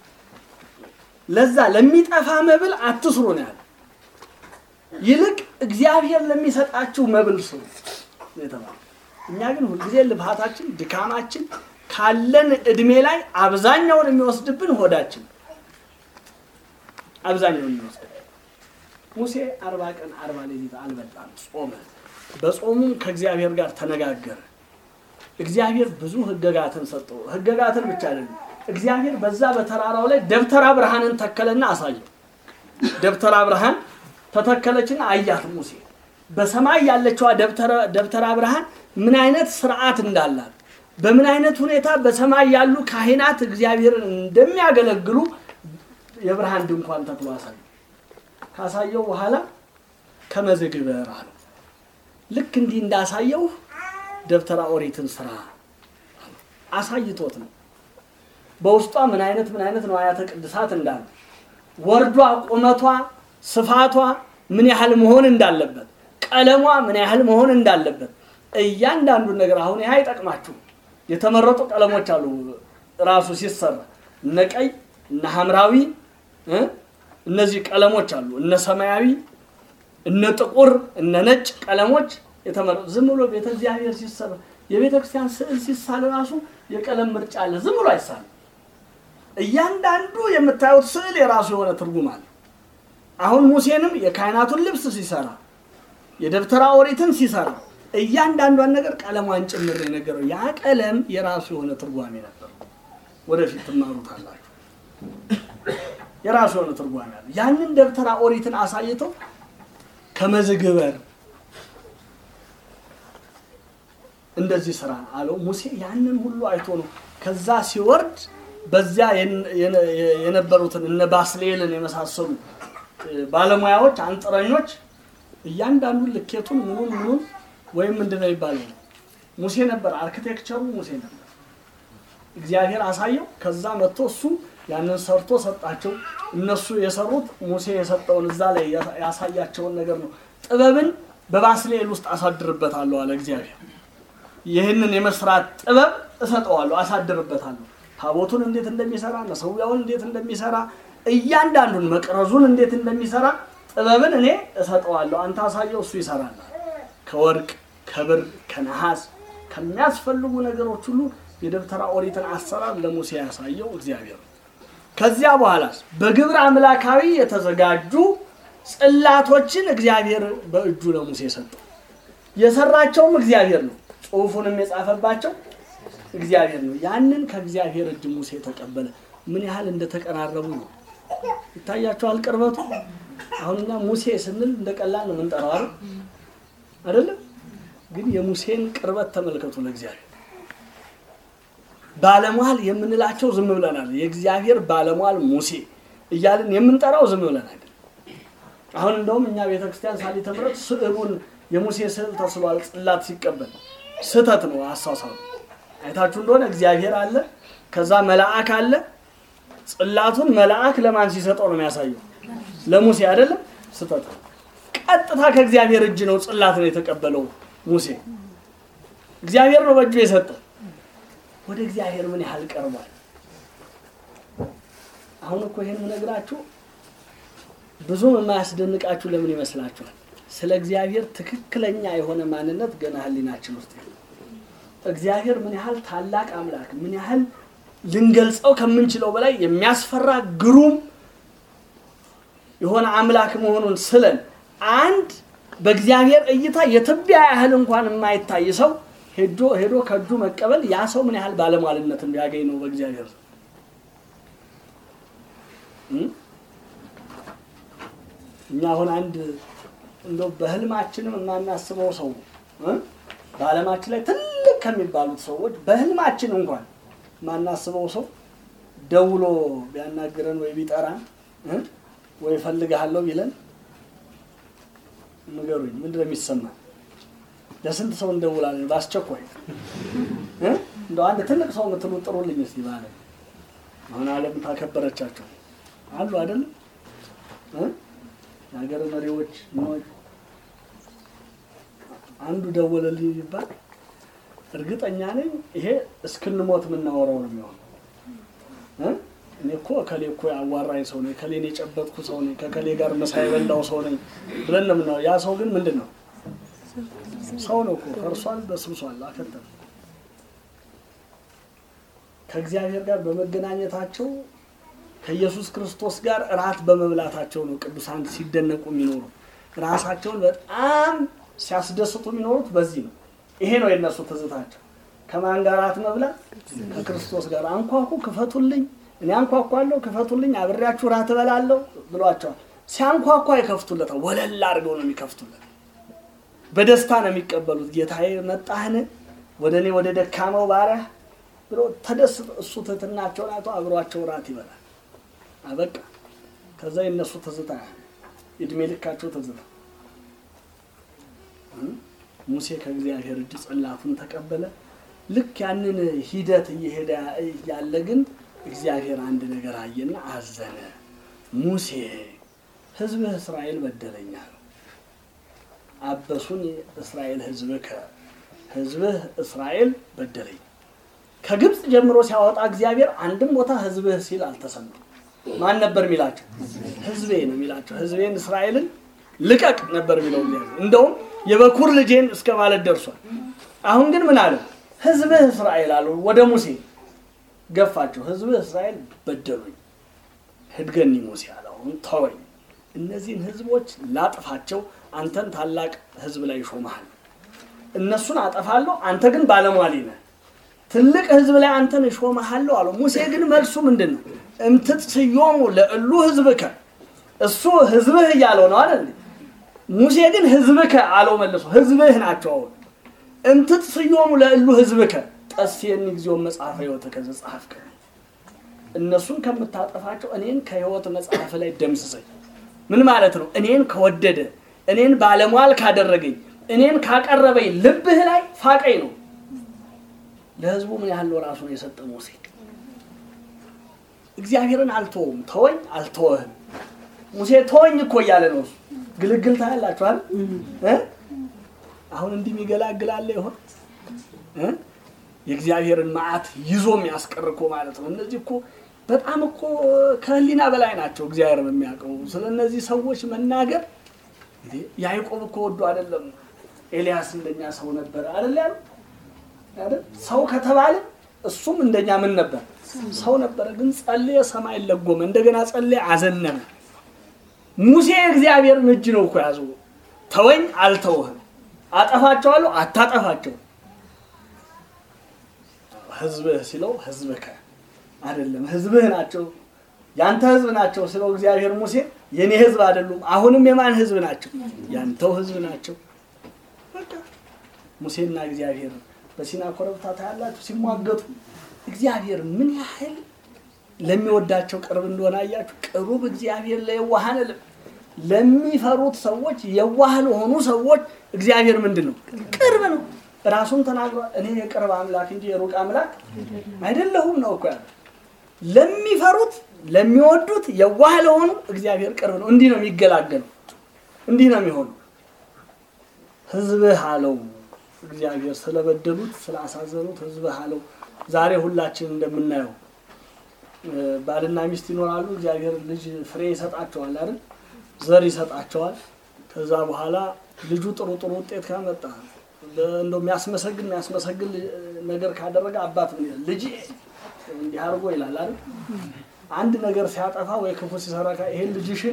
ለዛ ለሚጠፋ መብል አትስሩ ነው ያለ። ይልቅ እግዚአብሔር ለሚሰጣችሁ መብል ስሩ ነው የተባለው። እኛ ግን ሁልጊዜ ልብሃታችን፣ ድካማችን ካለን እድሜ ላይ አብዛኛውን የሚወስድብን ሆዳችን አብዛኛውን የሚወስድብን። ሙሴ አርባ ቀን አርባ ሌሊት አልበላም፣ ጾመ። በጾሙም ከእግዚአብሔር ጋር ተነጋገረ። እግዚአብሔር ብዙ ህገጋትን ሰጠው። ህገጋትን ብቻ አይደለም፣ እግዚአብሔር በዛ በተራራው ላይ ደብተራ ብርሃንን ተከለና አሳየው። ደብተራ ብርሃን ተተከለችና አያት ሙሴ በሰማይ ያለችዋ ደብተራ ብርሃን ምን አይነት ስርዓት እንዳላት በምን አይነት ሁኔታ በሰማይ ያሉ ካህናት እግዚአብሔርን እንደሚያገለግሉ የብርሃን ድንኳን ተክሎ አሳየ። ካሳየው በኋላ ከመዝግበር አለው። ልክ እንዲህ እንዳሳየው ደብተራ ኦሪትን ስራ አሳይቶት ነው። በውስጧ ምን አይነት ምን አይነት ነዋያተ ቅድሳት እንዳሉ ወርዷ፣ ቁመቷ፣ ስፋቷ ምን ያህል መሆን እንዳለበት ቀለሟ ምን ያህል መሆን እንዳለበት እያንዳንዱን ነገር አሁን ይህ አይጠቅማችሁ። የተመረጡ ቀለሞች አሉ። ራሱ ሲሰራ እነ ቀይ እነ ሐምራዊ እ እነዚህ ቀለሞች አሉ። እነ ሰማያዊ፣ እነ ጥቁር፣ እነ ነጭ ቀለሞች የተመረጡ ዝም ብሎ ቤተ እግዚአብሔር ሲሰራ የቤተ ክርስቲያን ስዕል ሲሳል ራሱ የቀለም ምርጫ አለ። ዝም ብሎ አይሳልም። እያንዳንዱ የምታዩት ስዕል የራሱ የሆነ ትርጉም አለ። አሁን ሙሴንም የካህናቱን ልብስ ሲሰራ የደብተራ ኦሪትን ሲሰራ እያንዳንዷን ነገር ቀለሟን ጭምር ነው የነገረው። ያ ቀለም የራሱ የሆነ ትርጓሜ ነበረው። ወደፊት ትማሩታላችሁ። የራሱ የሆነ ትርጓሜ አለ። ያንን ደብተራ ኦሪትን አሳይቶ ከመዝግበር እንደዚህ ስራ አለው። ሙሴ ያንን ሁሉ አይቶ ነው ከዛ ሲወርድ በዚያ የነበሩትን እነ ባስሌልን የመሳሰሉ ባለሙያዎች አንጥረኞች እያንዳንዱን ልኬቱን ምኑን ምኑን ወይም ምንድን ነው የሚባለው ሙሴ ነበር፣ አርኪቴክቸሩ ሙሴ ነበር። እግዚአብሔር አሳየው። ከዛ መጥቶ እሱ ያንን ሰርቶ ሰጣቸው። እነሱ የሰሩት ሙሴ የሰጠውን እዛ ላይ ያሳያቸውን ነገር ነው። ጥበብን በባስልኤል ውስጥ አሳድርበታለሁ አለ እግዚአብሔር። ይህንን የመስራት ጥበብ እሰጠዋለሁ፣ አሳድርበታለሁ። ታቦቱን እንዴት እንደሚሰራ፣ መሰዊያውን እንዴት እንደሚሰራ፣ እያንዳንዱን መቅረዙን እንዴት እንደሚሰራ ጥበብን እኔ እሰጠዋለሁ። አንተ አሳየው፣ እሱ ይሰራል። ከወርቅ ከብር ከነሐስ ከሚያስፈልጉ ነገሮች ሁሉ የደብተራ ኦሪትን አሰራር ለሙሴ ያሳየው እግዚአብሔር ነው። ከዚያ በኋላስ በግብር አምላካዊ የተዘጋጁ ጽላቶችን እግዚአብሔር በእጁ ለሙሴ ሰጠው። የሰራቸውም እግዚአብሔር ነው። ጽሑፉንም የጻፈባቸው እግዚአብሔር ነው። ያንን ከእግዚአብሔር እጅ ሙሴ ተቀበለ። ምን ያህል እንደተቀራረቡ ነው ይታያቸዋል። ቅርበቱ አሁንኛ ሙሴ ስንል እንደ ቀላል ነው የምንጠራው አይደል? አይደለም ግን የሙሴን ቅርበት ተመልከቱ። ለእግዚአብሔር ባለሟል የምንላቸው ዝም ብለናል። የእግዚአብሔር ባለሟል ሙሴ እያልን የምንጠራው ዝም ብለን አይደል። አሁን እንደውም እኛ ቤተክርስቲያን ሳሊተ ምሕረት ስዕሉን የሙሴ ስዕል ተስሏል። ጽላት ሲቀበል ስህተት ነው አሳሳሉ። አይታችሁ እንደሆነ እግዚአብሔር አለ፣ ከዛ መልአክ አለ። ጽላቱን መልአክ ለማን ሲሰጠው ነው የሚያሳየው? ለሙሴ አይደለም። ስህተት ነው። ቀጥታ ከእግዚአብሔር እጅ ነው ጽላትን የተቀበለው ሙሴ። እግዚአብሔር ነው በእጁ የሰጠ። ወደ እግዚአብሔር ምን ያህል ቀርቧል? አሁን እኮ ይሄን ነግራችሁ ብዙም የማያስደንቃችሁ ለምን ይመስላችኋል? ስለ እግዚአብሔር ትክክለኛ የሆነ ማንነት ገና ሕሊናችን ውስጥ ነው። እግዚአብሔር ምን ያህል ታላቅ አምላክ፣ ምን ያህል ልንገልጸው ከምንችለው በላይ የሚያስፈራ ግሩም የሆነ አምላክ መሆኑን ስለን አንድ በእግዚአብሔር እይታ የትቢያ ያህል እንኳን የማይታይ ሰው ሄዶ ሄዶ ከእጁ መቀበል ያ ሰው ምን ያህል ባለሟልነት እንዲያገኝ ነው በእግዚአብሔር እኛ አሁን አንድ እንደው በህልማችንም የማናስበው ሰው በዓለማችን ላይ ትልቅ ከሚባሉት ሰዎች በህልማችን እንኳን የማናስበው ሰው ደውሎ ቢያናግረን ወይ ቢጠራን ወይ እፈልግሃለሁ ቢለን ንገሩኝ፣ ምንድን ነው የሚሰማን? ለስንት ሰው እንደውላለን በአስቸኳይ እንደው አንድ ትልቅ ሰው የምትሉ ጥሩልኝ እስቲ ባለ አሁን ዓለም ታከበረቻቸው አሉ አይደለም የሀገር መሪዎች ምኖች አንዱ ደወለልኝ ይባል እርግጠኛ ነኝ ይሄ እስክንሞት የምናወራው ነው የሚሆነው። እኔ እኮ እከሌ እኮ ያዋራኝ ሰው ነኝ፣ ከሌን የጨበጥኩ ሰው ነኝ፣ ከከሌ ጋር ምሳ የበላው ሰው ነኝ ብለን ነው የምናወራው። ያ ሰው ግን ምንድን ነው? ሰው ነው እኮ ፈርሷል፣ በስብሷል፣ አከተም ከእግዚአብሔር ጋር በመገናኘታቸው ከኢየሱስ ክርስቶስ ጋር እራት በመብላታቸው ነው ቅዱሳን ሲደነቁ የሚኖሩ ራሳቸውን በጣም ሲያስደስቱ የሚኖሩት በዚህ ነው። ይሄ ነው የእነሱ ትዝታቸው። ከማን ጋር እራት መብላት? ከክርስቶስ ጋር። አንኳኩ፣ ክፈቱልኝ፣ እኔ አንኳኳለሁ፣ ክፈቱልኝ፣ አብሬያችሁ እራት እበላለሁ ብሏቸዋል። ሲያንኳኳ ይከፍቱለታል። ወለል አድርገው ነው የሚከፍቱለት። በደስታ ነው የሚቀበሉት። ጌታዬ መጣህን? ወደ እኔ ወደ ደካማው ባሪያ ብሎ ተደስቶ እሱ ትህትናቸውን አይቶ አብሯቸው እራት ይበላል። አበቃ። ከዛ የነሱ ትዝታ እድሜ ልካቸው ትዝታ። ሙሴ ከእግዚአብሔር እጅ ጽላቱን ተቀበለ። ልክ ያንን ሂደት እየሄደ ያለ ግን እግዚአብሔር አንድ ነገር አየና አዘነ። ሙሴ ሕዝብህ እስራኤል በደለኛ ነው። አበሱን እስራኤል ሕዝብከ ሕዝብህ እስራኤል በደለኝ። ከግብፅ ጀምሮ ሲያወጣ እግዚአብሔር አንድም ቦታ ሕዝብህ ሲል አልተሰማም። ማን ነበር የሚላቸው? ህዝቤ ነው የሚላቸው። ህዝቤን እስራኤልን ልቀቅ ነበር የሚለው እግዚአብሔር። እንደውም የበኩር ልጄን እስከ ማለት ደርሷል። አሁን ግን ምን አለ? ህዝብህ እስራኤል አሉ። ወደ ሙሴ ገፋቸው። ህዝብህ እስራኤል በደሉኝ፣ ህድገኒ ሙሴ አለ። አሁን ተወኝ፣ እነዚህን ህዝቦች ላጥፋቸው፣ አንተን ታላቅ ህዝብ ላይ ይሾመሃል። እነሱን አጠፋለሁ፣ አንተ ግን ባለሟሊ ነህ። ትልቅ ህዝብ ላይ አንተን እሾመሃለሁ አለው። ሙሴ ግን መልሱ ምንድን ነው? እምትጽዮሙ ለእሉ ህዝብከ እሱ ህዝብህ እያለው ነው አይደል? ሙሴ ግን ህዝብከ አለው መልሶ። ህዝብህ ናቸው። አሁን እምትጽዮሙ ለእሉ ህዝብከ ጠሴኒ ጊዜው መጽሐፈ ሕይወትከ ዘጸሐፍከ እነሱን ከምታጠፋቸው እኔን ከህይወት መጽሐፍ ላይ ደምስሰኝ። ምን ማለት ነው? እኔን ከወደደ እኔን ባለሟል ካደረገኝ እኔን ካቀረበኝ ልብህ ላይ ፋቀኝ ነው። ለህዝቡ ምን ያህል ራሱ ነው የሰጠ ሙሴ እግዚአብሔርን አልተወውም። ተወኝ አልተወህም። ሙሴ ተወኝ እኮ እያለ ነው እሱ። ግልግል ታያላችኋል። እ? አሁን እንዲህ የሚገላግላለ ይሆን እ? የእግዚአብሔርን መዓት ይዞ የሚያስቀር እኮ ማለት ነው። እነዚህ እኮ በጣም እኮ ከህሊና በላይ ናቸው። እግዚአብሔር የሚያውቀው ስለ እነዚህ ሰዎች መናገር እንዴ ያዕቆብ እኮ ወዶ አይደለም ኤልያስ እንደኛ ሰው ነበር አይደል ያሉ አይደል ሰው ከተባለ እሱም እንደኛ ምን ነበር ሰው ነበረ ግን ጸለየ ሰማይ ለጎመ እንደገና ጸለየ አዘነመ ሙሴ እግዚአብሔርን እጅ ነው እኮ ያዘው ተወኝ አልተውህም አጠፋቸዋለሁ አታጠፋቸው ህዝብህ ሲለው ህዝብከ አይደለም ህዝብህ ናቸው ያንተ ህዝብ ናቸው ስለው እግዚአብሔር ሙሴ የኔ ህዝብ አይደሉም አሁንም የማን ህዝብ ናቸው ያንተው ህዝብ ናቸው በቃ ሙሴና እግዚአብሔር በሲና ኮረብታ ታያላችሁ ሲሟገቱ እግዚአብሔር ምን ያህል ለሚወዳቸው ቅርብ እንደሆነ አያችሁ ቅሩብ እግዚአብሔር ለየዋሃን ልብ ለሚፈሩት ሰዎች የዋህ ለሆኑ ሰዎች እግዚአብሔር ምንድን ነው ቅርብ ነው ራሱን ተናግሯል እኔ የቅርብ አምላክ እንጂ የሩቅ አምላክ አይደለሁም ነው እኮ ያለ ለሚፈሩት ለሚወዱት የዋህ ለሆኑ እግዚአብሔር ቅርብ ነው እንዲህ ነው የሚገላገሉ እንዲህ ነው የሚሆኑ ህዝብህ አለው እግዚአብሔር ስለበደሉት ስላሳዘኑት ህዝብህ አለው ዛሬ ሁላችን እንደምናየው ባልና ሚስት ይኖራሉ እግዚአብሔር ልጅ ፍሬ ይሰጣቸዋል አይደል ዘር ይሰጣቸዋል ከዛ በኋላ ልጁ ጥሩ ጥሩ ውጤት ካመጣ እንደው የሚያስመሰግን የሚያስመሰግን ነገር ካደረገ አባት ምን ይላል ልጅ እንዲህ አድርጎ ይላል አይደል አንድ ነገር ሲያጠፋ ወይ ክፉ ሲሰራ ይሄን ልጅሽን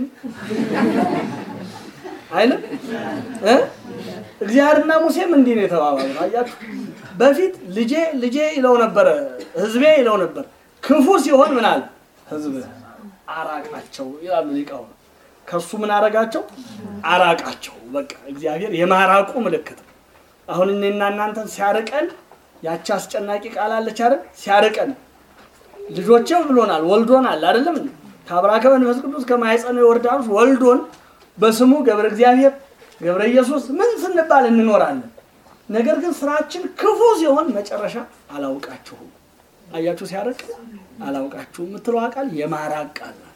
አይልም እ እግዚአብሔርና ሙሴም እንዲህ ነው የተባባሉ አያችሁ በፊት ልጄ ልጄ ይለው ነበረ ህዝቤ ይለው ነበር ክፉ ሲሆን ምን አለ ህዝብ አራቃቸው ይላሉ ሊቃውንት ከሱ ምን አረጋቸው አራቃቸው በቃ እግዚአብሔር የማራቁ ምልክት ነው አሁን እኔና እናንተን ሲያርቀን ያቺ አስጨናቂ ቃል አለች አይደል ሲያርቀን ልጆቼ ብሎናል ወልዶናል አይደለም ከአብራከ መንፈስ ቅዱስ ከማኅፀነ ዮርዳኖስ ወልዶን በስሙ ገብረ እግዚአብሔር ገብረ ኢየሱስ ምን ስንባል እንኖራለን ነገር ግን ስራችን ክፉ ሲሆን መጨረሻ አላውቃችሁም አያችሁ ሲያርቅ አላውቃችሁም የምትለው ቃል የማራቅ ቃል ናት።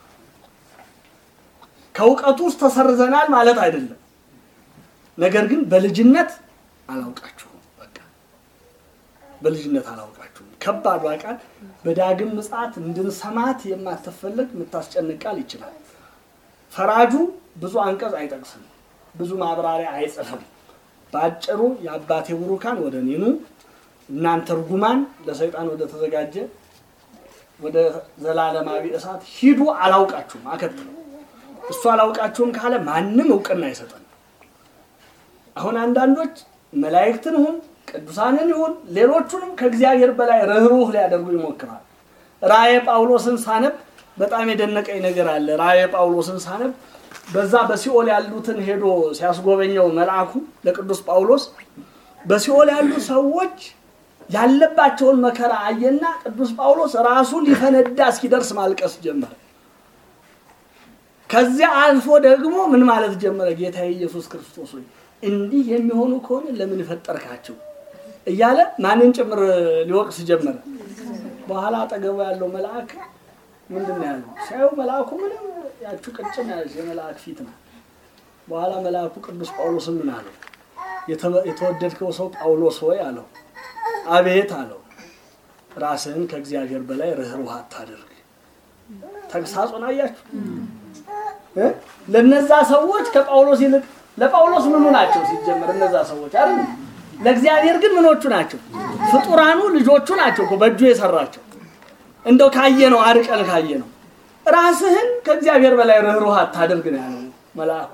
ከእውቀቱ ውስጥ ተሰርዘናል ማለት አይደለም ነገር ግን በልጅነት አላውቃችሁም በቃ በልጅነት አላውቃችሁም ከባዷ ቃል በዳግም ምጽአት እንድንሰማት የማትፈለግ የምታስጨንቅ ቃል ይችላል ፈራጁ ብዙ አንቀጽ አይጠቅስም ብዙ ማብራሪያ አይጽፍም በአጭሩ የአባቴ ቡሩካን ወደ እኔ ኑ እናንተ ርጉማን ለሰይጣን ወደ ተዘጋጀ ወደ ዘላለማዊ እሳት ሂዱ አላውቃችሁም አከትለው እሱ አላውቃችሁም ካለ ማንም እውቅና አይሰጠን አሁን አንዳንዶች መላእክትን ይሁን ቅዱሳንን ይሁን ሌሎቹንም ከእግዚአብሔር በላይ ርኅሩህ ሊያደርጉ ይሞክራል ራእየ ጳውሎስን ሳነብ በጣም የደነቀኝ ነገር አለ ራእየ ጳውሎስን ሳነብ በዛ በሲኦል ያሉትን ሄዶ ሲያስጎበኘው መልአኩ ለቅዱስ ጳውሎስ በሲኦል ያሉ ሰዎች ያለባቸውን መከራ አየና ቅዱስ ጳውሎስ ራሱ ሊፈነዳ እስኪደርስ ማልቀስ ጀመረ ከዚያ አልፎ ደግሞ ምን ማለት ጀመረ ጌታ ኢየሱስ ክርስቶስ ሆይ እንዲህ የሚሆኑ ከሆነ ለምን ፈጠርካቸው እያለ ማንን ጭምር ሊወቅስ ጀመረ በኋላ አጠገቡ ያለው መልአክ ምንድን ነው ያለው ሲያዩ መልአኩ ምንም ያችሁ ቅጭን ያለች የመልአክ ፊት ነው በኋላ መልአኩ ቅዱስ ጳውሎስ ምን አለው የተወደድከው ሰው ጳውሎስ ሆይ አለው አቤት አለው ራስህን ከእግዚአብሔር በላይ ርኅሩህ አታድርግ ተግሳጹን አያችሁ እ? ለነዛ ሰዎች ከጳውሎስ ይልቅ ለጳውሎስ ምኑ ናቸው ሲጀመር እነዛ ሰዎች አይደል ለእግዚአብሔር ግን ምኖቹ ናቸው ፍጡራኑ ልጆቹ ናቸው እኮ በእጁ የሰራቸው እንደው ካየ ነው አርቀን ካየ ነው ራስህን ከእግዚአብሔር በላይ ርኅሩህ አታድርግ ነው ያለው መልአኩ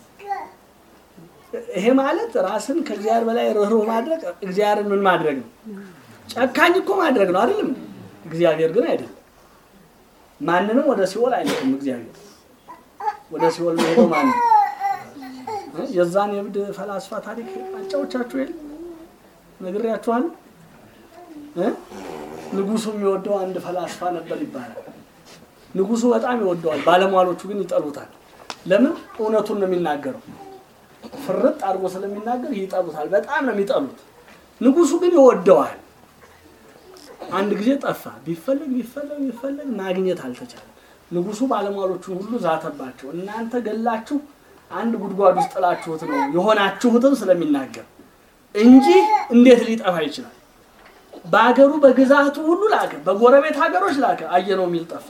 ይሄ ማለት ራስን ከእግዚአብሔር በላይ ርኅሩህ ማድረግ እግዚአብሔርን ምን ማድረግ ነው ጨካኝ እኮ ማድረግ ነው አይደለም እግዚአብሔር ግን አይደለም ማንንም ወደ ሲኦል አይልክም እግዚአብሔር ወደ ሲኦል መሄደው ማን ነው? የዛን የእብድ ፈላስፋ ታሪክ አጫዎቻችሁ የለ ነግሬያችኋል እ ንጉሱ የሚወደው አንድ ፈላስፋ ነበር ይባላል ንጉሱ በጣም ይወደዋል ባለሟሎቹ ግን ይጠሉታል ለምን እውነቱን ነው የሚናገረው ፍርጥ አድርጎ ስለሚናገር ይጠሉታል በጣም ነው የሚጠሉት ንጉሱ ግን ይወደዋል አንድ ጊዜ ጠፋ። ቢፈለግ ቢፈለግ ቢፈለግ ማግኘት አልተቻለም። ንጉሱ ባለሟሎቹን ሁሉ ዛተባቸው። እናንተ ገላችሁ አንድ ጉድጓድ ውስጥ ጥላችሁት ነው የሆናችሁትን ስለሚናገር እንጂ እንዴት ሊጠፋ ይችላል? በሀገሩ በግዛቱ ሁሉ ላከ፣ በጎረቤት ሀገሮች ላከ። አየነው የሚል ጠፋ።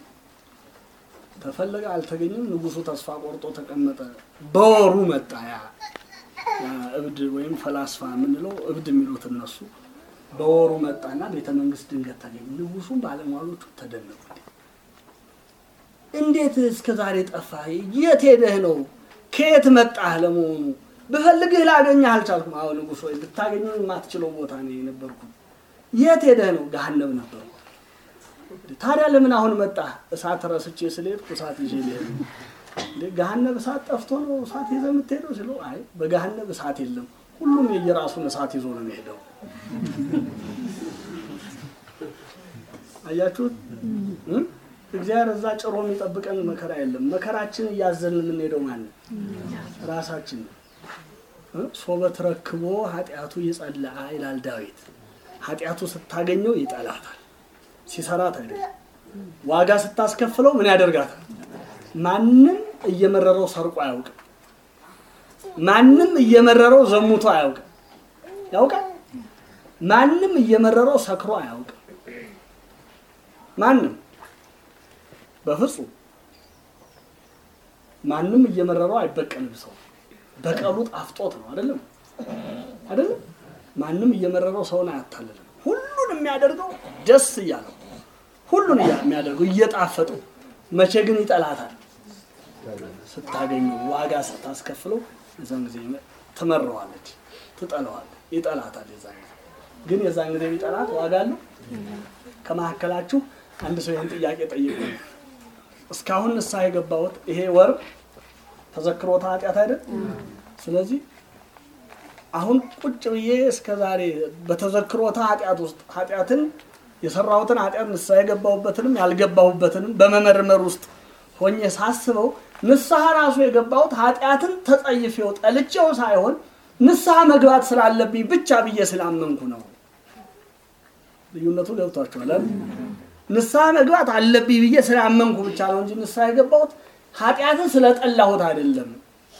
ተፈለገ፣ አልተገኘም። ንጉሱ ተስፋ ቆርጦ ተቀመጠ። በወሩ መጣ ያ ያ እብድ ወይም ፈላስፋ የምንለው እብድ የሚሉት እነሱ። በወሩ መጣና ቤተ መንግስት ድንገት ተገኘ። ንጉሱም ባለሟሎቹ ተደነቁ። እንዴት እስከ ዛሬ ጠፋህ? የት ሄደህ ነው? ከየት መጣህ? ለመሆኑ ብፈልግህ ላገኘህ አልቻልኩም። አዎ ንጉሥ ወይ ብታገኘው የማትችለው ቦታ ነው የነበርኩት። የት ሄደህ ነው? ገሃነም ነበርኩ። ታዲያ ለምን አሁን መጣህ? እሳት ረስቼ ስለሄድኩ እሳት ይዤ ልሄድ ነው። እንዴ ገሃነብ እሳት ጠፍቶ ነው እሳት ይዘህ የምትሄደው ሲለው፣ አይ በገሃነብ እሳት የለም፣ ሁሉም የየራሱን እሳት ይዞ ነው የሚሄደው። አያችሁት? እ? እግዚአብሔር እዛ ጭሮ የሚጠብቀን መከራ የለም። መከራችን እያዘንን የምንሄደው ማለት ራሳችን ነው። እ? ሶበ ተረክቦ ኃጢአቱ ይጸልአ ይላል ዳዊት። ኃጢአቱ ስታገኘው ይጠላታል፣ ሲሰራት አይደለም። ዋጋ ስታስከፍለው ምን ያደርጋታል? ማንም እየመረረው ሰርቆ አያውቅም። ማንም እየመረረው ዘሙቶ አያውቅም። ያውቃል? ማንም እየመረረው ሰክሮ አያውቅም። ማንም በፍጹም ማንም እየመረረው አይበቀልም። ሰው በቀሉ ጣፍጦት ነው አይደለም አይደለም። ማንም እየመረረው ሰውን አያታልልም። ሁሉን የሚያደርገው ደስ እያለው ሁሉን እያ- የሚያደርገው እየጣፈጠው፣ መቼ ግን ይጠላታል? ስታገኘው ዋጋ ስታስከፍለው የዛን ጊዜ ትመረዋለች፣ ትጠለዋለች፣ ይጠላታል። የዛን ጊዜ ግን የዛን ጊዜ ቢጠላት ዋጋ አለው። ከመካከላችሁ አንድ ሰው ይህን ጥያቄ ጠይቁ። እስካሁን ንስሐ የገባሁት ይሄ ወር ተዘክሮታ ኃጢአት አይደል? ስለዚህ አሁን ቁጭ ብዬ እስከ ዛሬ በተዘክሮታ ኃጢአት ውስጥ ኃጢአትን የሰራሁትን ኃጢአት ንስሐ የገባሁበትንም ያልገባሁበትንም በመመርመር ውስጥ ሆኜ ሳስበው ንስሐ ራሱ የገባሁት ኃጢአትን ተጸይፌው ጠልቼው ሳይሆን ንስሐ መግባት ስላለብኝ ብቻ ብዬ ስላመንኩ ነው። ልዩነቱ ገብቷችኋል አይደል? ንስሐ መግባት አለብኝ ብዬ ስላመንኩ ብቻ ነው እንጂ ንስሐ የገባሁት ኃጢአትን ስለጠላሁት አይደለም።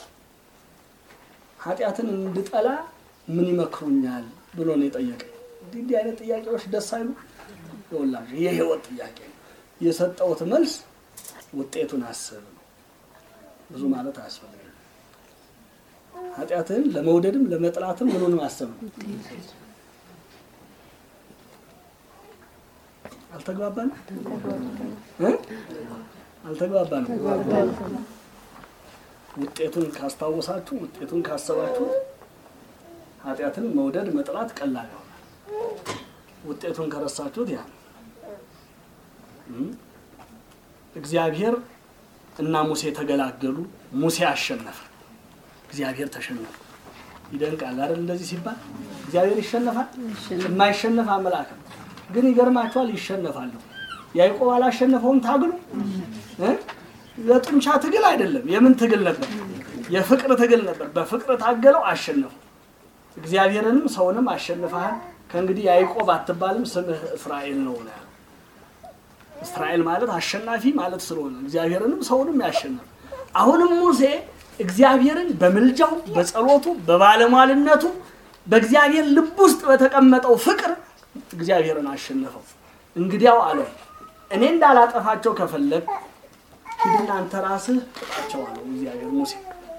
ኃጢአትን እንድጠላ ምን ይመክሩኛል ብሎ ነው የጠየቀኝ። እንዲህ እንዲህ አይነት ጥያቄዎች ደስ አይሉ ይወላጅ የህይወት ጥያቄ ነው። የሰጠሁት መልስ ውጤቱን አስብ ነው። ብዙ ማለት አያስፈልግም። ኃጢአትህን ለመውደድም ለመጥላትም ምኑን ማሰብ ነው። አልተግባባንም እ? አልተግባባንም። ውጤቱን ካስታወሳችሁ ውጤቱን ካሰባችሁ ኃጢአትን መውደድ መጥላት ቀላል ይሆናል። ውጤቱን ከረሳችሁት ያ ነው። እም? እግዚአብሔር እና ሙሴ ተገላገሉ። ሙሴ አሸነፈ፣ እግዚአብሔር ተሸነፈ። ይደንቃል አይደል? እንደዚህ ሲባል እግዚአብሔር ይሸነፋል። የማይሸነፍ አምላክ ነው። ግን ይገርማችኋል፣ ይሸነፋሉ። ያዕቆብ አላሸነፈውም ታግሉ እ? የጡንቻ ትግል አይደለም። የምን ትግል ነበር? የፍቅር ትግል ነበር። በፍቅር ታገለው፣ አሸነፉ። እግዚአብሔርንም ሰውንም አሸንፈሃል። ከእንግዲህ ያዕቆብ አትባልም፣ ስምህ እስራኤል ነው ነው ያለው። እስራኤል ማለት አሸናፊ ማለት ስለሆነ እግዚአብሔርንም ሰውንም ያሸነፈ። አሁንም ሙሴ እግዚአብሔርን በምልጃው በጸሎቱ በባለሟልነቱ በእግዚአብሔር ልብ ውስጥ በተቀመጠው ፍቅር እግዚአብሔርን አሸነፈው። እንግዲያው አለው እኔ እንዳላጠፋቸው ከፈለግ ሂድና አንተ ራስህ ቅጣቸው አለው እግዚአብሔር ሙሴ።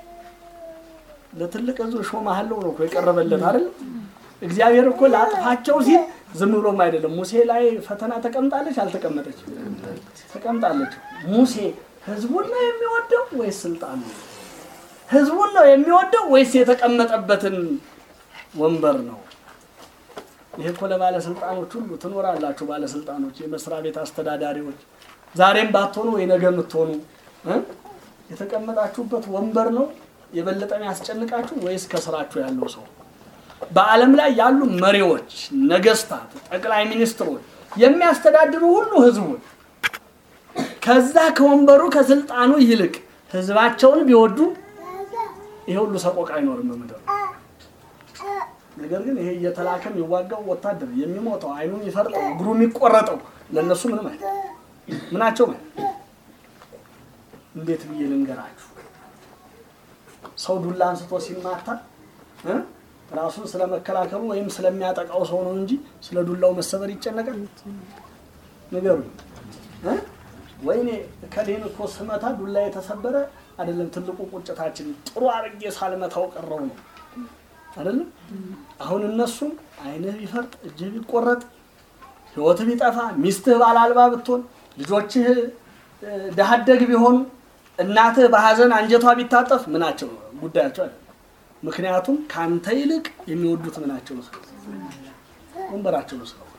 ለትልቅ ሕዝብ ሾመሃለሁ ነው እኮ የቀረበለት አይደል? እግዚአብሔር እኮ ላጥፋቸው ሲል ዝም ብሎም አይደለም። ሙሴ ላይ ፈተና ተቀምጣለች አልተቀመጠች? ተቀምጣለች። ሙሴ ህዝቡን ነው የሚወደው ወይስ ስልጣን ነው? ህዝቡን ነው የሚወደው ወይስ የተቀመጠበትን ወንበር ነው? ይሄ እኮ ለባለስልጣኖች ሁሉ ትኖራላችሁ። ባለስልጣኖች፣ የመስሪያ ቤት አስተዳዳሪዎች ዛሬም ባትሆኑ ወይ ነገ የምትሆኑ እ? የተቀመጣችሁበት ወንበር ነው የበለጠ የሚያስጨንቃችሁ ወይስ ከስራችሁ ያለው ሰው? በዓለም ላይ ያሉ መሪዎች፣ ነገስታት፣ ጠቅላይ ሚኒስትሮች የሚያስተዳድሩ ሁሉ ህዝቡን ከዛ ከወንበሩ ከስልጣኑ ይልቅ ህዝባቸውን ቢወዱ ይሄ ሁሉ ሰቆቃ አይኖርም በምድር። ነገር ግን ይሄ እየተላከ የሚዋጋው ወታደር የሚሞተው አይኑ የሚፈርጠው እግሩ የሚቆረጠው ለእነሱ ምንም አይ ምናቸው ማለት እንዴት ብዬ ልንገራችሁ? ሰው ዱላ አንስቶ ሲማታ እ ራሱን ስለመከላከሉ ወይም ስለሚያጠቃው ሰው ነው እንጂ ስለ ዱላው መሰበር ይጨነቃል? ንገሩኝ እ ወይኔ ከሌን እኮ ስመታ ዱላ የተሰበረ አይደለም። ትልቁ ቁጭታችን ጥሩ አድርጌ ሳልመታው ቀረው ነው አይደለም። አሁን እነሱም አይንህ ቢፈርጥ እጅህ ቢቆረጥ ህይወት ቢጠፋ ሚስትህ ባላልባ ብትሆን ልጆችህ ድሀ አደግ ቢሆኑ እናትህ በሀዘን አንጀቷ ቢታጠፍ ምናቸው ጉዳያቸው አይደለም። ምክንያቱም ከአንተ ይልቅ የሚወዱት ምናቸው ነው ስለ ወንበራቸው ነው ስለ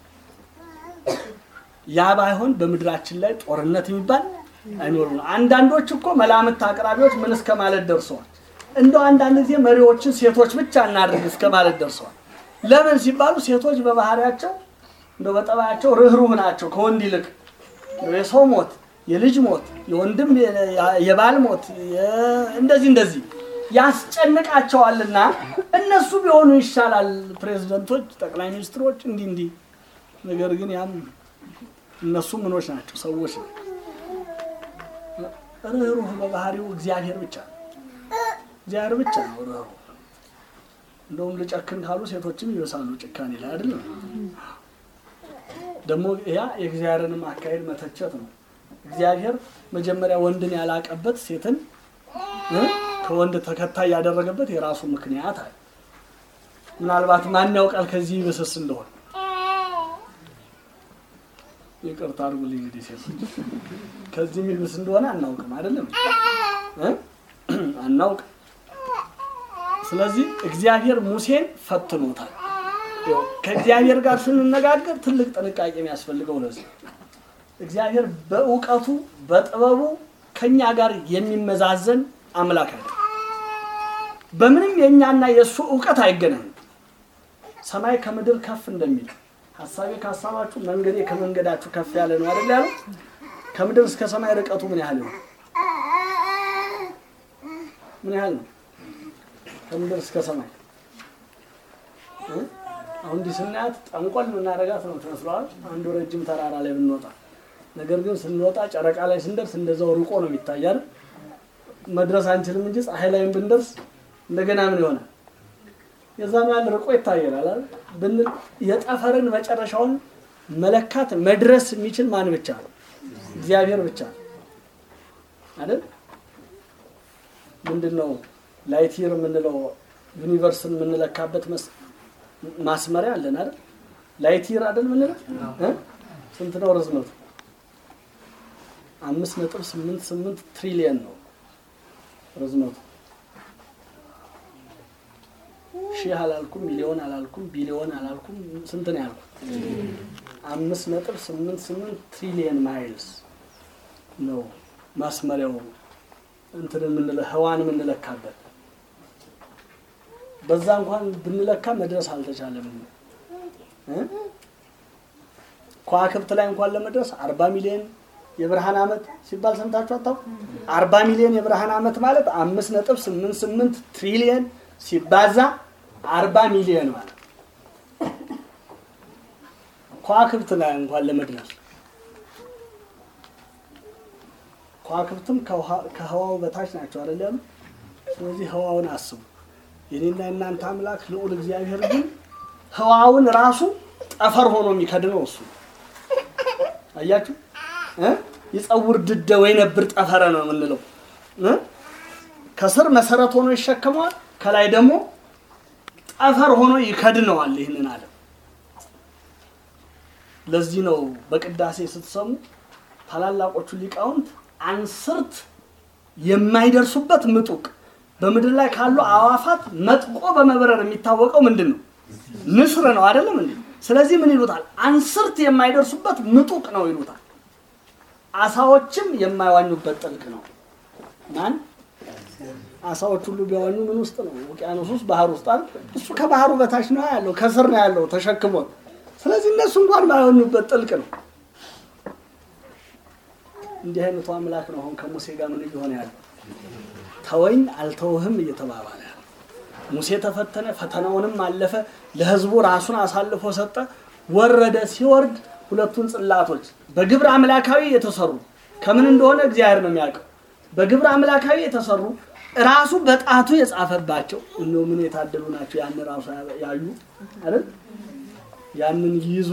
ያ ባይሆን በምድራችን ላይ ጦርነት የሚባል አይኖርም ነው። አንዳንዶች እኮ መላምት አቅራቢዎች ምን እስከ ማለት ደርሰዋል። እንደው አንዳንድ ጊዜ መሪዎችን ሴቶች ብቻ እናድርግ እስከ ማለት ደርሰዋል። ለምን ሲባሉ ሴቶች በባህሪያቸው እንደው በጠባያቸው ርኅሩህ ናቸው ከወንድ ይልቅ የሰው ሞት፣ የልጅ ሞት፣ የወንድም የባል ሞት እንደዚህ እንደዚህ ያስጨንቃቸዋልና እነሱ ቢሆኑ ይሻላል ፕሬዝደንቶች፣ ጠቅላይ ሚኒስትሮች እንዲህ እንዲህ። ነገር ግን ያም እነሱ ምኖች ናቸው ሰዎች ነው። ርኅሩህ በባህሪው እግዚአብሔር ብቻ ነው። እግዚአብሔር ብቻ ነው ርኅሩህ። እንደውም ልጨክን ካሉ ሴቶችም ይበሳሉ ጭካኔ ላይ አይደለም። ደግሞ ያ የእግዚአብሔርንም አካሄድ መተቸት ነው። እግዚአብሔር መጀመሪያ ወንድን ያላቀበት ሴትን ከወንድ ተከታይ ያደረገበት የራሱ ምክንያት አለ። ምናልባት ማን ያውቃል ከዚህ ይብስስ እንደሆነ ይቅርታ አድርጉልኝ እንግዲህ ሴቶች ከዚህ የሚብስ እንደሆነ አናውቅም፣ አይደለም አናውቅም። ስለዚህ እግዚአብሔር ሙሴን ፈትኖታል። ከእግዚአብሔር ጋር ስንነጋገር ትልቅ ጥንቃቄ የሚያስፈልገው ለዚህ እግዚአብሔር በእውቀቱ በጥበቡ ከኛ ጋር የሚመዛዘን አምላክ አይደለም። በምንም የእኛና የእሱ እውቀት አይገናኝም። ሰማይ ከምድር ከፍ እንደሚል ሀሳቤ ከሀሳባችሁ መንገዴ ከመንገዳችሁ ከፍ ያለ ነው አይደል ያለው። ከምድር እስከ ሰማይ ርቀቱ ምን ያህል ነው? ምን ያህል ነው? ከምድር እስከ ሰማይ አሁን እንዲህ ስናያት ጠንቆል የምናደርጋት ነው ትመስለዋል። አንዱ ረጅም ተራራ ላይ ብንወጣ፣ ነገር ግን ስንወጣ ጨረቃ ላይ ስንደርስ እንደዛው ርቆ ነው የሚታያል። መድረስ አንችልም እንጂ ፀሐይ ላይም ብንደርስ እንደገና ምን ይሆናል? የዛን ያህል ርቆ ይታየናል ብንል የጠፈርን መጨረሻውን መለካት መድረስ የሚችል ማን ብቻ ነው? እግዚአብሔር ብቻ ነው አይደል? ምንድን ነው ላይቲር የምንለው ዩኒቨርስን የምንለካበት ማስመሪያ አለን አይደል? ላይቲር አይደል የምንለው ስንት ነው ርዝመቱ? አምስት ነጥብ ስምንት ስምንት ትሪሊየን ነው ርዝመቱ። ሺህ አላልኩም፣ ሚሊዮን አላልኩም፣ ቢሊዮን አላልኩም። ስንት ነው ያልኩት? አምስት ነጥብ ስምንት ስምንት ትሪሊየን ማይልስ ነው ማስመሪያው እንትን የምንለ ህዋን የምንለካበት በዛ እንኳን ብንለካ መድረስ አልተቻለም። ከዋክብት ላይ እንኳን ለመድረስ አርባ ሚሊዮን የብርሃን ዓመት ሲባል ሰምታችሁ አታውቁ? አርባ ሚሊዮን የብርሃን ዓመት ማለት አምስት ነጥብ ስምንት ስምንት ትሪሊየን ሲባዛ አርባ ሚሊዮን ማለት ከዋክብት ላይ እንኳን ለመድረስ ከዋክብትም ከህዋው በታች ናቸው አይደል ያሉ። ስለዚህ ህዋውን አስቡ። የኔና የእናንተ አምላክ ልዑል እግዚአብሔር ግን ህዋውን ራሱ ጠፈር ሆኖ የሚከድነው እሱ አያችሁ። ይጸውር ድደ ወይ ነብር ጠፈረ ነው የምንለው። ከስር መሰረት ሆኖ ይሸከመዋል፣ ከላይ ደግሞ ጠፈር ሆኖ ይከድነዋል ይህንን ዓለም። ለዚህ ነው በቅዳሴ ስትሰሙ ታላላቆቹ ሊቃውንት አንስርት የማይደርሱበት ምጡቅ በምድር ላይ ካሉ አዋፋት መጥቆ በመብረር የሚታወቀው ምንድን ነው? ንስር ነው አይደለም እንዴ? ስለዚህ ምን ይሉታል? አንስርት የማይደርሱበት ምጡቅ ነው ይሉታል። አሳዎችም የማይዋኙበት ጥልቅ ነው። ማን አሳዎች ሁሉ ቢዋኙ ምን ውስጥ ነው? ውቅያኖስ ውስጥ፣ ባህር ውስጥ አይደል? እሱ ከባህሩ በታች ነው ያለው፣ ከስር ነው ያለው ተሸክሞ። ስለዚህ እነሱ እንኳን ባይዋኙበት ጥልቅ ነው። እንዲህ አይነቱ አምላክ ነው አሁን ከሙሴ ጋር ምን እየሆነ ያለው? ተወኝ አልተውህም እየተባባለ ያለው ሙሴ ተፈተነ፣ ፈተናውንም አለፈ። ለህዝቡ ራሱን አሳልፎ ሰጠ። ወረደ። ሲወርድ ሁለቱን ጽላቶች በግብረ አምላካዊ የተሰሩ ከምን እንደሆነ እግዚአብሔር ነው የሚያውቀው። በግብረ አምላካዊ የተሰሩ ራሱ በጣቱ የጻፈባቸው እነሆ ምን የታደሉ ናቸው። ያን ራሱ ያዩ አይደል? ያንን ይዞ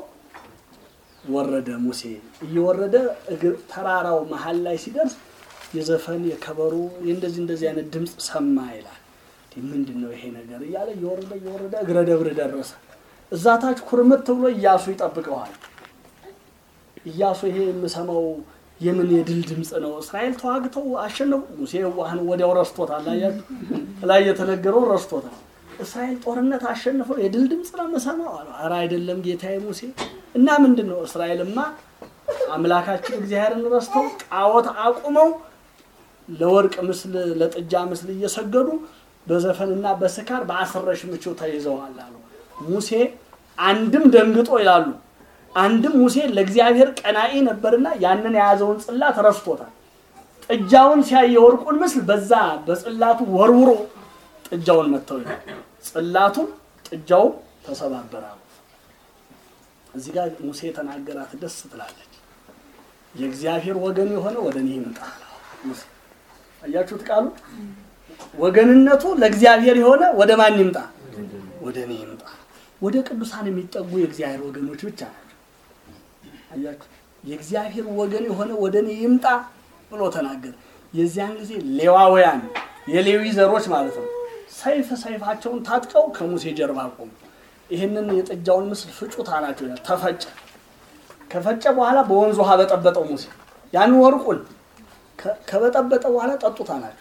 ወረደ። ሙሴ እየወረደ እግር ተራራው መሀል ላይ ሲደርስ የዘፈን የከበሮ እንደዚህ እንደዚህ አይነት ድምፅ ሰማ ይላል። ምንድን ነው ይሄ ነገር እያለ እየወረደ እየወረደ እግረ ደብር ደረሰ። እዛ ታች ኩርምት ብሎ እያሱ ይጠብቀዋል። እያሱ ይሄ የምሰማው የምን የድል ድምፅ ነው? እስራኤል ተዋግተው አሸነፉ። ሙሴ ዋህን ወዲያው ረስቶታል። አያችሁ ላይ የተነገረው ረስቶታል። እስራኤል ጦርነት አሸንፈው የድል ድምፅ ነው የምሰማው አለ። ኧረ አይደለም ጌታዬ ሙሴ እና ምንድን ነው እስራኤልማ አምላካችን እግዚአብሔርን ረስተው ጣዖት አቁመው ለወርቅ ምስል ለጥጃ ምስል እየሰገዱ በዘፈንና በስካር በአስረሽ ምቹ ተይዘዋል አሉ። ሙሴ አንድም ደንግጦ ይላሉ፣ አንድም ሙሴ ለእግዚአብሔር ቀናኢ ነበርና ያንን የያዘውን ጽላት ረስቶታል። ጥጃውን ሲያይ የወርቁን ምስል በዛ በጽላቱ ወርውሮ ጥጃውን መተው ይላል። ጽላቱን ጥጃው ተሰባበራሉ። እዚህ ጋር ሙሴ የተናገራት ደስ ትላለች። የእግዚአብሔር ወገን የሆነ ወደ እኔ ይምጣ። ሙሴ አያችሁት ቃሉ ወገንነቱ ለእግዚአብሔር የሆነ ወደ ማን ይምጣ? ወደ እኔ ይምጣ። ወደ ቅዱሳን የሚጠጉ የእግዚአብሔር ወገኖች ብቻ ናቸው። አያችሁ የእግዚአብሔር ወገን የሆነ ወደ እኔ ይምጣ ብሎ ተናገር። የዚያን ጊዜ ሌዋውያን የሌዊ ዘሮች ማለት ነው ሰይፍ ሰይፋቸውን ታጥቀው ከሙሴ ጀርባ ቆሙ። ይህንን የጥጃውን ምስል ፍጩት አላቸው ይላል። ተፈጨ። ከፈጨ በኋላ በወንዝ ውሃ በጠበጠው ሙሴ ያንን ወርቁን ከበጠበጠ በኋላ ጠጡት አላቸው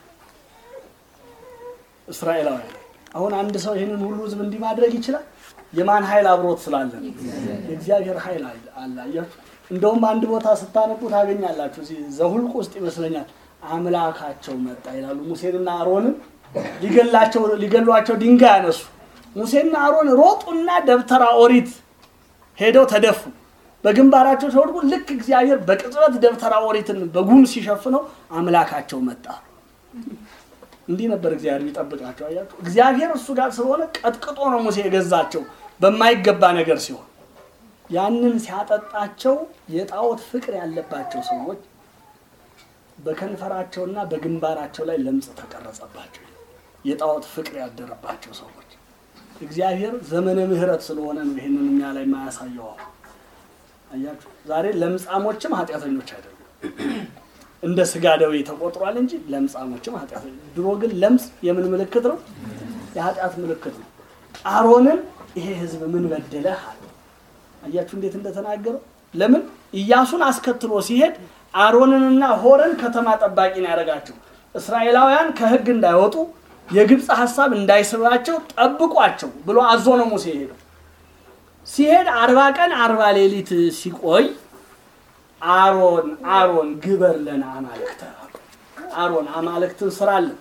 እስራኤላውያን። አሁን አንድ ሰው ይህንን ሁሉ ህዝብ እንዲህ ማድረግ ይችላል? የማን ኃይል አብሮት ስላለ? የእግዚአብሔር ኃይል አለ። አያችሁ። እንደውም አንድ ቦታ ስታነቡ ታገኛላችሁ። እዚህ ዘሁልቁ ውስጥ ይመስለኛል አምላካቸው መጣ ይላሉ። ሙሴንና አሮንን ሊገላቸው ሊገሏቸው ድንጋይ ያነሱ ሙሴና አሮን ሮጡና ደብተራ ኦሪት ሄደው ተደፉ። በግንባራቸው ሲወድቁ ልክ እግዚአብሔር በቅጽበት ደብተራ ኦሪትን በጉም ሲሸፍነው አምላካቸው መጣ። እንዲህ ነበር እግዚአብሔር የሚጠብቃቸው። አያችሁ፣ እግዚአብሔር እሱ ጋር ስለሆነ ቀጥቅጦ ነው ሙሴ የገዛቸው በማይገባ ነገር ሲሆን፣ ያንን ሲያጠጣቸው የጣዖት ፍቅር ያለባቸው ሰዎች በከንፈራቸውና በግንባራቸው ላይ ለምጽ ተቀረጸባቸው። የጣዖት ፍቅር ያደረባቸው ሰዎች እግዚአብሔር ዘመነ ምሕረት ስለሆነ ነው ይህንን እኛ ላይ የማያሳየው። አያችሁ ዛሬ ለምጻሞችም ኃጢአተኞች አይደሉም፣ እንደ ስጋ ደዌ ተቆጥሯል እንጂ ለምጻሞችም ኃጢአተኞች። ድሮ ግን ለምጽ የምን ምልክት ነው? የኃጢአት ምልክት ነው። አሮንን ይሄ ሕዝብ ምን በደለህ አለ። አያችሁ እንዴት እንደተናገረው። ለምን ኢያሱን አስከትሎ ሲሄድ አሮንንና ሆረን ከተማ ጠባቂ ነው ያደረጋቸው። እስራኤላውያን ከሕግ እንዳይወጡ የግብፅ ሀሳብ እንዳይስባቸው ጠብቋቸው ብሎ አዞ ነው ሙሴ ሄደው። ሲሄድ አርባ ቀን አርባ ሌሊት ሲቆይ አሮን አሮን ግበር ለና አማልክተ አሮን አማልክትን ስራለን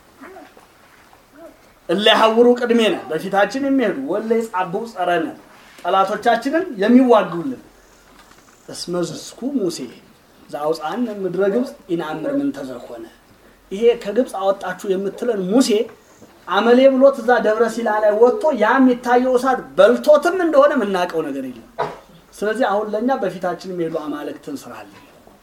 እለ ያሐውሩ ቅድሜነ በፊታችን የሚሄዱ ወለ ይጻብኡ ጸረነ ጠላቶቻችንን የሚዋጉልን እስመ ዝስኩ ሙሴ ዘአውፃነ ምድረ ግብፅ ኢነአምር ምን ተዘኮነ ይሄ ከግብፅ አወጣችሁ የምትለን ሙሴ አመሌ ብሎት እዛ ደብረ ሲና ላይ ወጥቶ ያ የሚታየው እሳት በልቶትም እንደሆነ የምናውቀው ነገር የለም። ስለዚህ አሁን ለእኛ በፊታችን የሚሄዱ አማልክትን ስራለን።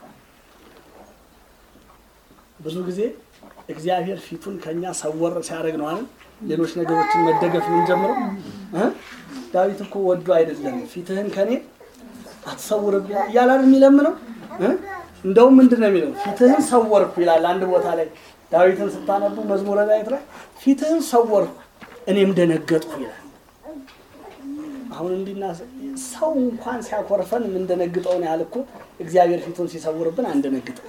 ብዙ ጊዜ እግዚአብሔር ፊቱን ከኛ ሰወር ሲያደርግ ነው አይደል? ሌሎች ነገሮችን መደገፍ የምንጀምረው እ ዳዊት እኮ ወዶ አይደለም ፊትህን ከኔ አትሰውርብኝ እያላል የሚለምነው እ እንደውም ምንድን ነው የሚለው? ፊትህን ሰወርኩ ይላል አንድ ቦታ ላይ ዳዊትን ስታነቡ መዝሙረ ዳዊት ላይ ፊትህን ሰወርኩ እኔም ደነገጥኩ ይላል። አሁን እንዲና ሰው እንኳን ሲያኮርፈን የምንደነግጠውን ያህል እኮ እግዚአብሔር ፊቱን ሲሰውርብን አንደነግጥም።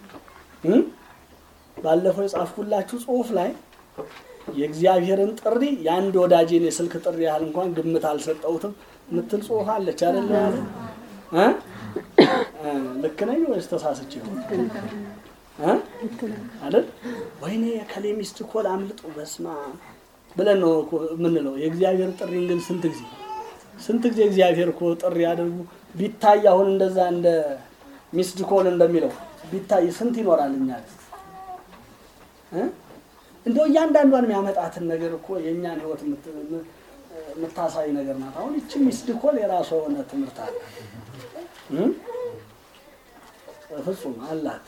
ባለፈው የጻፍኩላችሁ ጽሑፍ ላይ የእግዚአብሔርን ጥሪ የአንድ ወዳጄን የስልክ ጥሪ ያህል እንኳን ግምት አልሰጠሁትም ምትል ጽሑፍ አለች አይደለ? ያለ ልክ ነኝ ወይስ ተሳስቼ አይደል? ወይኔ የከሌ ሚስት እኮ ላምልጡ በስማ ብለን ነው እኮ የምንለው። የእግዚአብሔር ጥሪን ግን ስንት ጊዜ ስንት ጊዜ እግዚአብሔር እኮ ጥሪ ያደርጉ ቢታይ አሁን እንደዛ እንደ ሚስድ ኮል እንደሚለው ቢታይ ስንት ይኖራል እኛ እንደው እያንዳንዷን የሚያመጣትን ነገር እኮ የእኛን ህይወት የምት- የም- የምታሳይ ነገር ናት። አሁን ይቺ ሚስድ ኮል የራሷ የሆነ ትምህርት አለ እ? ፍጹም አላት።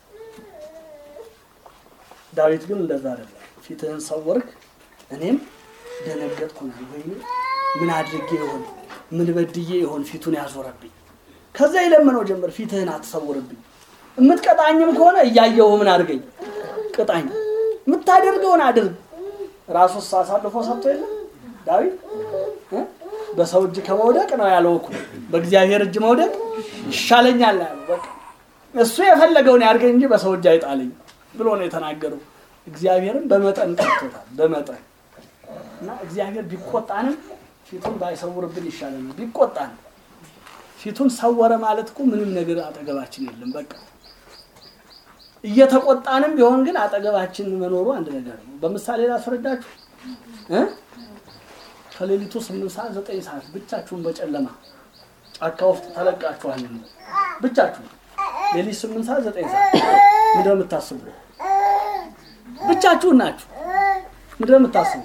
ዳዊት ግን እንደዛ አይደለም። ፊትህን ሰወርክ እኔም ደነገጥኩ ነው። ወይኔ ምን አድርጌ ይሆን ምን በድዬ ይሆን ፊቱን ያዞረብኝ? ከዛ የለመነው ጀመር። ፊትህን አትሰውርብኝ፣ የምትቀጣኝም ከሆነ እያየሁ ምን አድርገኝ፣ ቅጣኝ፣ የምታደርገውን አድርግ። ራሱስ አሳልፎ ሰጥቶ የለም ዳዊት እ? በሰው እጅ ከመውደቅ ነው ያለው እኮ በእግዚአብሔር እጅ መውደቅ ይሻለኛል ያለው በቃ እሱ የፈለገውን ያድርገኝ እንጂ በሰው እጅ አይጣለኝ ብሎ ነው የተናገረው። እግዚአብሔርን በመጠን ቀጥቶታል። በመጠን እና እግዚአብሔር ቢቆጣንም ፊቱን ባይሰውርብን ይሻለናል። ቢቆጣን ፊቱን ሰወረ ማለት እኮ ምንም ነገር አጠገባችን የለም። በቃ እየተቆጣንም ቢሆን ግን አጠገባችን መኖሩ አንድ ነገር ነው። በምሳሌ ላስረዳችሁ እ ከሌሊቱ ስምንት ሰዓት ዘጠኝ ሰዓት ብቻችሁን በጨለማ ጫካ ውስጥ ተለቃችኋል። ብቻችሁን ሌሊት ስምንት ሰዓት ዘጠኝ ሰዓት ምንድን ነው የምታስቡ? ብቻችሁን ናችሁ። ምንድን ነው የምታስቡ?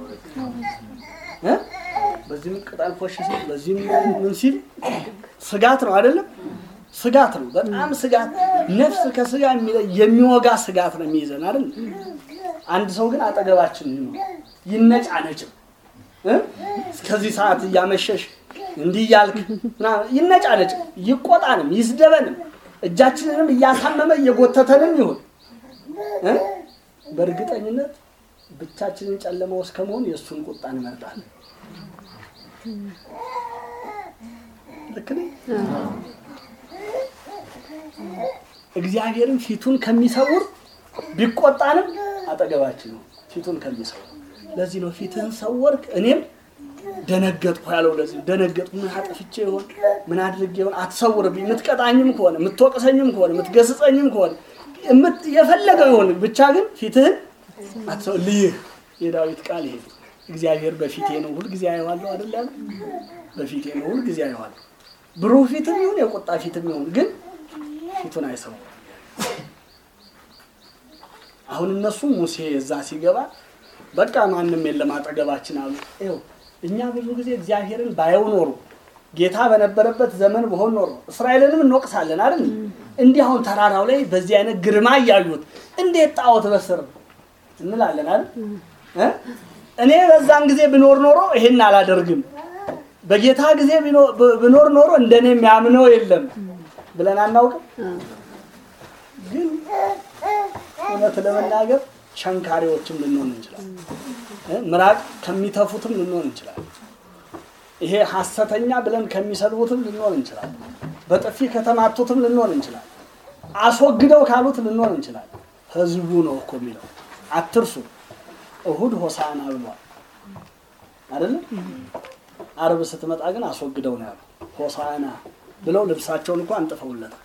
እ? በዚህም ቅጠል ፎሽ ሲል በዚህም ምን ሲል ስጋት ነው አይደለም? ስጋት ነው፣ በጣም ስጋት። ነፍስ ከስጋ የሚለይ የሚወጋ ስጋት ነው የሚይዘን አይደል? አንድ ሰው ግን አጠገባችን ይኖር ይነጫነጭም እ? እስከዚህ ሰዓት እያመሸሽ እንዲህ እያልክ ምናምን ይነጫነጭም ይቆጣንም ይስደበንም እጃችንንም እያሳመመ እየጎተተንም ይሁን እ? በእርግጠኝነት ብቻችንን ጨለማ ውስጥ ከመሆን የእሱን ቁጣ እንመርጣለን። ልክ ነኝ? እግዚአብሔርን ፊቱን ከሚሰውር ቢቆጣንም አጠገባችን ነው ፊቱን ከሚሰውር። ለዚህ ነው ፊትህን ሰወርክ እኔም ደነገጥኩ ያለው። ለዚህ ደነገጥኩ። ምን አጥፍቼ ይሆን ምን አድርጌ ይሆን? አትሰውርብኝ። የምትቀጣኝም ከሆነ የምትወቅሰኝም ከሆነ የምትገስጸኝም ከሆነ የምት- የፈለገው ይሆን ብቻ ግን ፊትህን አትሰው ልይህ የዳዊት ቃል ይሄ ነው። እግዚአብሔር በፊቴ ነው ሁልጊዜ አየዋለሁ አይደል ያለው? በፊቴ ነው ሁልጊዜ አየዋለሁ። ብሩህ ፊትም ይሁን የቁጣ ፊትም ይሁን ግን ፊቱን አይሰውም። አሁን እነሱ ሙሴ እዛ ሲገባ በቃ ማንም የለም አጠገባችን አሉ። ይኸው እኛ ብዙ ጊዜ እግዚአብሔርን ባየው ኖሮ ጌታ በነበረበት ዘመን በሆን ኖሮ እስራኤልንም እንወቅሳለን አይደል? እንዲህ አሁን ተራራው ላይ በዚህ አይነት ግርማ እያዩት እንዴት ጣዖት በስር እንላለን አይደል? እ? እኔ በዛን ጊዜ ብኖር ኖሮ ይሄን አላደርግም፣ በጌታ ጊዜ ቢኖ- ብ- ብኖር ኖሮ እንደኔ የሚያምነው የለም ብለን አናውቅም። ግን እውነት ለመናገር ሸንካሪዎችም ልንሆን እንችላለን። እ? ምራቅ ከሚተፉትም ልንሆን እንችላለን። ይሄ ሐሰተኛ ብለን ከሚሰድቡትም ልንሆን እንችላለን። በጥፊ ከተማቱትም ልንሆን እንችላለን። አስወግደው ካሉት ልንሆን እንችላለን። ህዝቡ ነው እኮ የሚለው አትርሱ። እሁድ ሆሳዕና ብሏል አይደለም? አርብ ስትመጣ ግን አስወግደው ነው ያሉ። ሆሳዕና ብለው ልብሳቸውን እኮ አንጥፈውለታል።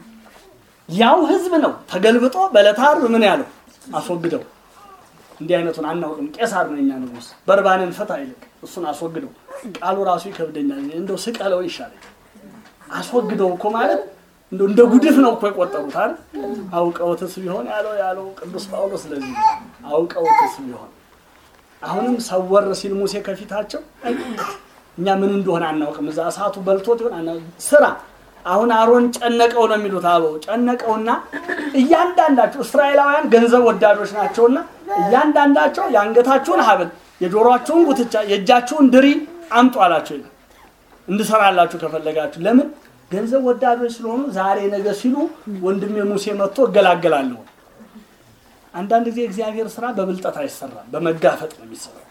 ያው ህዝብ ነው ተገልብጦ በዕለተ ዓርብ ምን ያለው አስወግደው። እንዲህ አይነቱን አናውቅም። ቄሳር ነው የኛ ንጉሥ፣ በርባንን ፍታ ይልቅ እሱን አስወግደው። ቃሉ ራሱ ይከብደኛል። እንደው ስቀለው ይሻለኝ። አስወግደው እኮ ማለት እንደው እንደ ጉድፍ ነው እኮ የቆጠሩት አይደል? አውቀውትስ ቢሆን ያለው ያለው ቅዱስ ጳውሎስ ስለዚህ ነው። አውቀውትስ ቢሆን አሁንም ሰወር ሲል ሙሴ ከፊታቸው አይ፣ እኛ ምን እንደሆነ አናውቅም። እዛ እሳቱ በልቶት ይሆን አናውቅም። ስራ አሁን አሮን ጨነቀው ነው የሚሉት አበው ጨነቀውና እያንዳንዳቸው እስራኤላውያን ገንዘብ ወዳዶች ናቸውና እያንዳንዳቸው የአንገታችሁን ሐብል የጆሮአችሁን ጉትቻ የእጃችሁን ድሪ አምጡ አላቸው ይላል። እንድሰራላችሁ ከፈለጋችሁ ለምን ገንዘብ ወዳዶች ስለሆኑ ዛሬ ነገ ሲሉ ወንድሜ ሙሴ መጥቶ እገላገላለሁ። አንዳንድ ጊዜ እግዚአብሔር ስራ በብልጠት አይሰራም፣ በመጋፈጥ ነው የሚሰራው።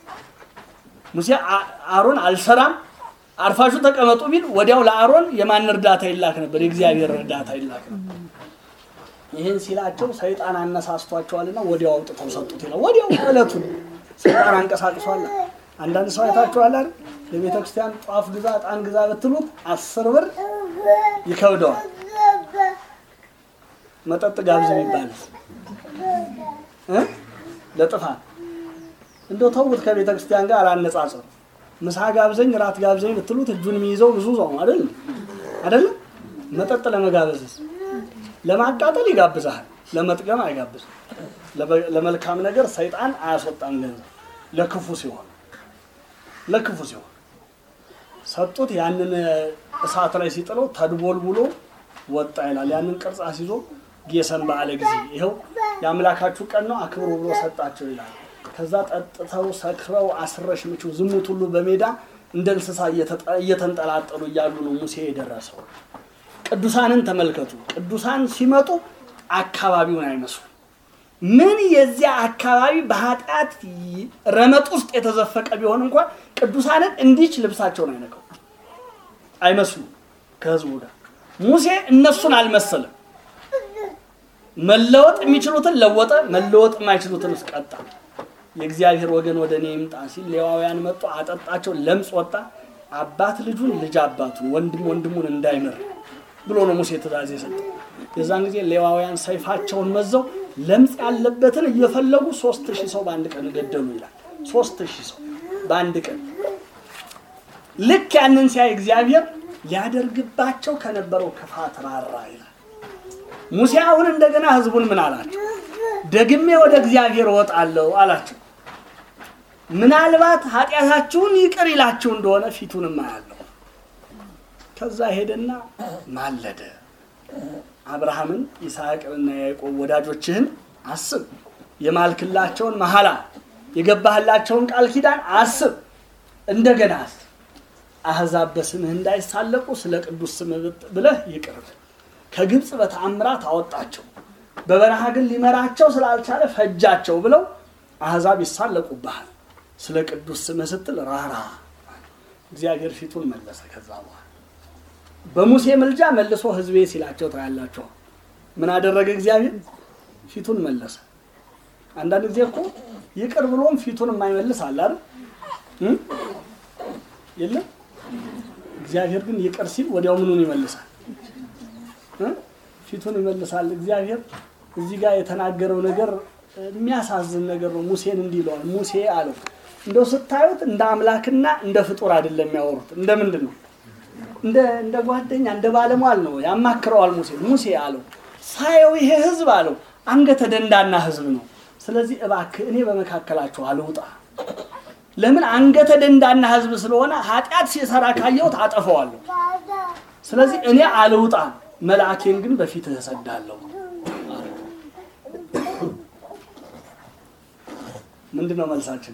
ሙሴ አ- አሮን አልሰራም አርፋሹ ተቀመጡ ቢል ወዲያው ለአሮን የማን እርዳታ ይላክ ነበር? የእግዚአብሔር እርዳታ ይላክ ነበር። ይህን ሲላቸው ሰይጣን አነሳስቷቸዋልና ወዲያው አውጥተው ሰጡት ይላል። ወዲያው ዕለቱን ሰይጣን አንቀሳቅሷል። አንዳንድ ሰው አይታችኋል አይደል? ለቤተ ክርስቲያን ጧፍ ግዛ፣ ዕጣን ግዛ ብትሉት አስር ብር ይከብደዋል። መጠጥ ጋብዝ የሚባል እ? ለጥፋት እንደው ተውት። ከቤተ ክርስቲያን ጋር አላነጻጸሩ። ምሳ ጋብዘኝ ራት ጋብዘኝ ብትሉት እጁን የሚይዘው ብዙ ሰው አይደል አይደለም። መጠጥ ለመጋበዝስ ለማቃጠል ይጋብዛል። ለመጥገም አይጋብዝም። ለመልካም ነገር ሰይጣን አያስወጣም ገንዘብ ለክፉ ሲሆን ለክፉ ሲሆን ሰጡት። ያንን እሳት ላይ ሲጥለው ተድቦልቡሎ ወጣ ይላል። ያንን ቅርጽ አስይዞ ጌሰን በዓለ ጊዜ ይኸው የአምላካችሁ ቀን ነው አክብሩ ብሎ ሰጣቸው ይላል። ከዛ ጠጥተው ሰክረው አስረሽ ምችው ዝሙት ሁሉ በሜዳ እንደ እንስሳ እየተንጠላጠሉ እያሉ ነው ሙሴ የደረሰው። ቅዱሳንን ተመልከቱ። ቅዱሳን ሲመጡ አካባቢውን አይመስሉ ምን የዚያ አካባቢ በኃጢአት ረመጥ ውስጥ የተዘፈቀ ቢሆን እንኳን ቅዱሳንን እንዲች ልብሳቸውን አይነቀው አይመስሉ ከህዝቡ ጋር ሙሴ እነሱን አልመሰለም። መለወጥ የሚችሉትን ለወጠ፣ መለወጥ የማይችሉትን እስቀጣ። የእግዚአብሔር ወገን ወደ እኔ ይምጣ ሲል ሌዋውያን መጡ፣ አጠጣቸው፣ ለምጽ ወጣ። አባት ልጁን ልጅ አባቱን ወንድም ወንድሙን እንዳይምር ብሎ ነው ሙሴ ትእዛዝ የሰጠው። የዛን ጊዜ ሌዋውያን ሰይፋቸውን መዘው ለምጽ ያለበትን እየፈለጉ ሶስት ሺህ ሰው በአንድ ቀን ገደሉ ይላል። ሶስት ሺህ ሰው በአንድ ቀን። ልክ ያንን ሲያይ እግዚአብሔር ሊያደርግባቸው ከነበረው ክፋት ራራ ይላል። ሙሴ አሁን እንደገና ህዝቡን ምን አላቸው? ደግሜ ወደ እግዚአብሔር እወጣለሁ አላቸው። ምናልባት ኃጢአታችሁን ይቅር ይላችሁ እንደሆነ ፊቱንም አያለሁ። ከዛ ሄደና ማለደ። አብርሃምን ይስሐቅንና ያዕቆብ ወዳጆችህን አስብ፣ የማልክላቸውን መሐላ የገባህላቸውን ቃል ኪዳን አስብ፣ እንደገና አስብ። አሕዛብ በስምህ እንዳይሳለቁ ስለ ቅዱስ ስምህ ብለህ ይቅር ከግብፅ በተአምራት አወጣቸው፣ በበረሃ ግን ሊመራቸው ስላልቻለ ፈጃቸው ብለው አሕዛብ ይሳለቁብሃል። ስለ ቅዱስ ስምህ ስትል ራራ። እግዚአብሔር ፊቱን መለሰ። ከዛ በኋላ በሙሴ ምልጃ መልሶ ህዝቤ ሲላቸው ታያላቸው። ምን አደረገ እግዚአብሔር? ፊቱን መለሰ። አንዳንድ ጊዜ እኮ ይቅር ብሎም ፊቱን የማይመልስ አለ አይደል? የለም። እግዚአብሔር ግን ይቅር ሲል ወዲያው ምኑን ይመልሳል? ፊቱን ይመልሳል። እግዚአብሔር እዚህ ጋር የተናገረው ነገር የሚያሳዝን ነገር ነው። ሙሴን እንዲህ ይለዋል። ሙሴ አለው እንደው ስታዩት እንደ አምላክና እንደ ፍጡር አይደለም የሚያወሩት። እንደ ምንድን ነው? እንደ እንደ ጓደኛ እንደ ባለሟል ነው ያማክረዋል። ሙሴ ሙሴ አለው ሳየው ይሄ ህዝብ አለው አንገተ ደንዳና ህዝብ ነው። ስለዚህ እባክህ እኔ በመካከላቸው አልውጣ። ለምን አንገተ ደንዳና ህዝብ ስለሆነ ኃጢአት ሲሰራ ካየሁት አጠፈዋለሁ። ስለዚህ እኔ አልውጣ፣ መልአኬን ግን በፊትህ እሰዳለሁ። ምንድን ነው መልሳችን?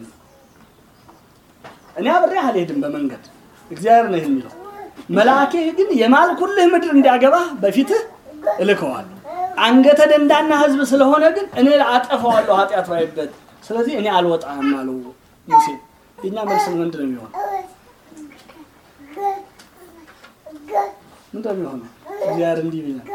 እኔ አብሬ አልሄድም በመንገድ እግዚአብሔር ነው የሚለው መልአኬ ግን የማልኩልህ ምድር እንዲያገባህ በፊትህ እልከዋለሁ። አንገተ ደንዳና ህዝብ ስለሆነ ግን እኔ አጠፋዋለሁ ኃጢአት ባይበት። ስለዚህ እኔ አልወጣም አለው ሙሴ። የኛ መልስ ምንድን ነው የሚሆነው? ምንድን ነው የሚሆነው? እግዚአብሔር እንዲህ ቢለን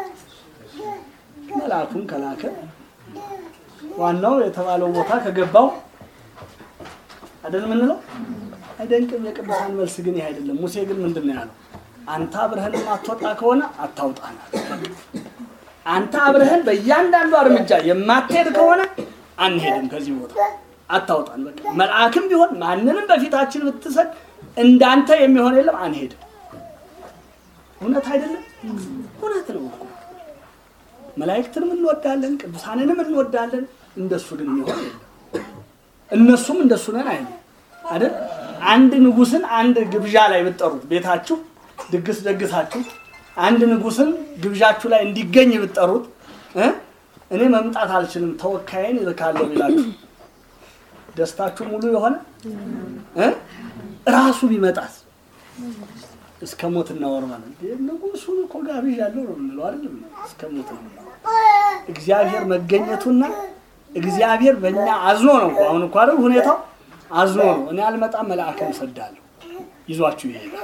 መልአኩን ከላከ ዋናው የተባለው ቦታ ከገባው አይደል የምንለው? አይደንቅም። የቅዱሳን መልስ ግን ይህ አይደለም። ሙሴ ግን ምንድን ነው ያለው? አንተ አብረህን የማትወጣ ከሆነ አታውጣናል። አንተ አብረህን በእያንዳንዱ እርምጃ የማትሄድ ከሆነ አንሄድም ከዚህ ቦታ አታውጣን። በቃ መልአክም ቢሆን ማንንም በፊታችን ብትሰድ እንዳንተ የሚሆን የለም፣ አንሄድም። እውነት አይደለም? እውነት ነው እኮ መላእክትንም እንወዳለን፣ ቅዱሳንንም እንወዳለን። እንደሱ ግን የሚሆን የለም። እነሱም እንደሱ ነን አይሉ አይደል? አንድ ንጉስን አንድ ግብዣ ላይ ብትጠሩት ቤታችሁ ድግስ ደግሳችሁ አንድ ንጉስን ግብዣችሁ ላይ እንዲገኝ ብትጠሩት እ እኔ መምጣት አልችልም ተወካይን ይልካለሁ ቢላችሁ ደስታችሁ ሙሉ የሆነ እ ራሱ ቢመጣስ እስከ ሞት እናወራለን። ንጉሱን እኮ ጋብዣለሁ ነው የምንለው አይደለም? እስከ ሞት ነው እግዚአብሔር መገኘቱና እግዚአብሔር በእኛ አዝኖ ነው። አሁን እኮ አይደል ሁኔታው አዝኖ ነው። እኔ አልመጣም መልአክን እሰዳለሁ ይዟችሁ ይሄዳል።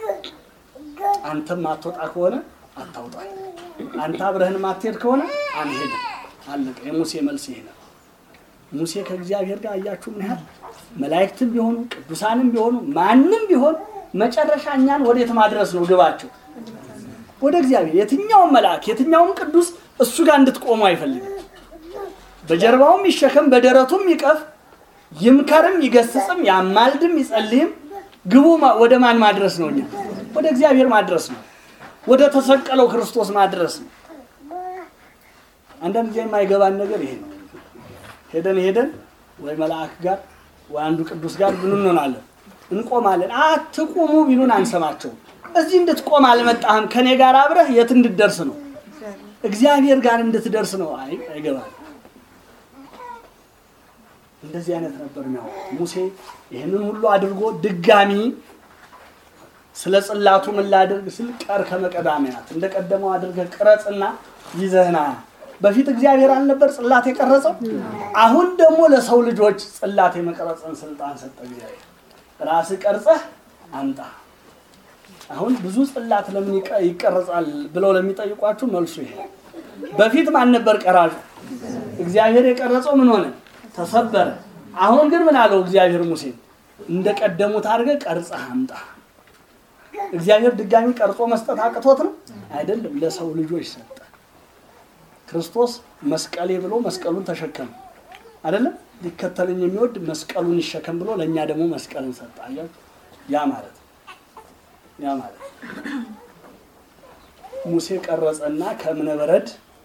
አንተም ማትወጣ ከሆነ አታውጣኝ፣ አንተ አብረህን ማትሄድ ከሆነ አንሄድም። አለቀ። የሙሴ መልስ ይሄ ነው። ሙሴ ከእግዚአብሔር ጋር አያችሁ ምን ያህል መላእክትም ቢሆኑ ቅዱሳንም ቢሆኑ ማንም ቢሆን መጨረሻ እኛን ወዴት ማድረስ ነው ግባቸው? ወደ እግዚአብሔር። የትኛውም መልአክ የትኛውም ቅዱስ እሱ ጋር እንድትቆሙ አይፈልግም። በጀርባውም ይሸከም በደረቱም ይቀፍ ይምከርም ይገስጽም ያማልድም ይጸልይም ግቡ ወደ ማን ማድረስ ነው? እኛ ወደ እግዚአብሔር ማድረስ ነው። ወደ ተሰቀለው ክርስቶስ ማድረስ ነው። አንዳንድ ጊዜ የማይገባን ነገር ይሄ ነው። ሄደን ሄደን ወይ መልአክ ጋር ወይ አንዱ ቅዱስ ጋር ምን እንሆናለን? እንቆማለን። አትቁሙ ቢሉን አንሰማቸውም። እዚህ እንድትቆም አልመጣህም፣ ከኔ ጋር አብረህ የት እንድትደርስ ነው? እግዚአብሔር ጋር እንድትደርስ ነው። አይ አይገባል። እንደዚህ አይነት ነበር የሚያወሩት። ሙሴ ይህንን ሁሉ አድርጎ ድጋሚ ስለ ጽላቱ ምን ላድርግ ስል ቀር ከመቀዳሚያት እንደ ቀደመው አድርገህ ቅረጽና ይዘህና በፊት እግዚአብሔር አልነበር ጽላት የቀረጸው? አሁን ደግሞ ለሰው ልጆች ጽላት የመቀረጽን ስልጣን ሰጠ እግዚአብሔር። ራስህ ቀርጸህ አምጣ። አሁን ብዙ ጽላት ለምን ይቀ- ይቀረጻል ብለው ለሚጠይቋችሁ መልሱ ይሄ ነው። በፊት ማን ነበር ቀራጩ? እግዚአብሔር የቀረጸው ምን ሆነ? ተሰበረ። አሁን ግን ምን አለው እግዚአብሔር ሙሴን? እንደ ቀደሙት አድርገህ ቀርጸህ አምጣ። እግዚአብሔር ድጋሚ ቀርጾ መስጠት አቅቶት ነው አይደለም፣ ለሰው ልጆች ሰጠ። ክርስቶስ መስቀሌ ብሎ መስቀሉን ተሸከመ አይደለም። ሊከተለኝ የሚወድ መስቀሉን ይሸከም ብሎ ለእኛ ደግሞ መስቀልን ሰጠ። አያችሁ፣ ያ ማለት ነው። ያ ማለት ነው። ሙሴ ቀረጸና ከእብነ በረድ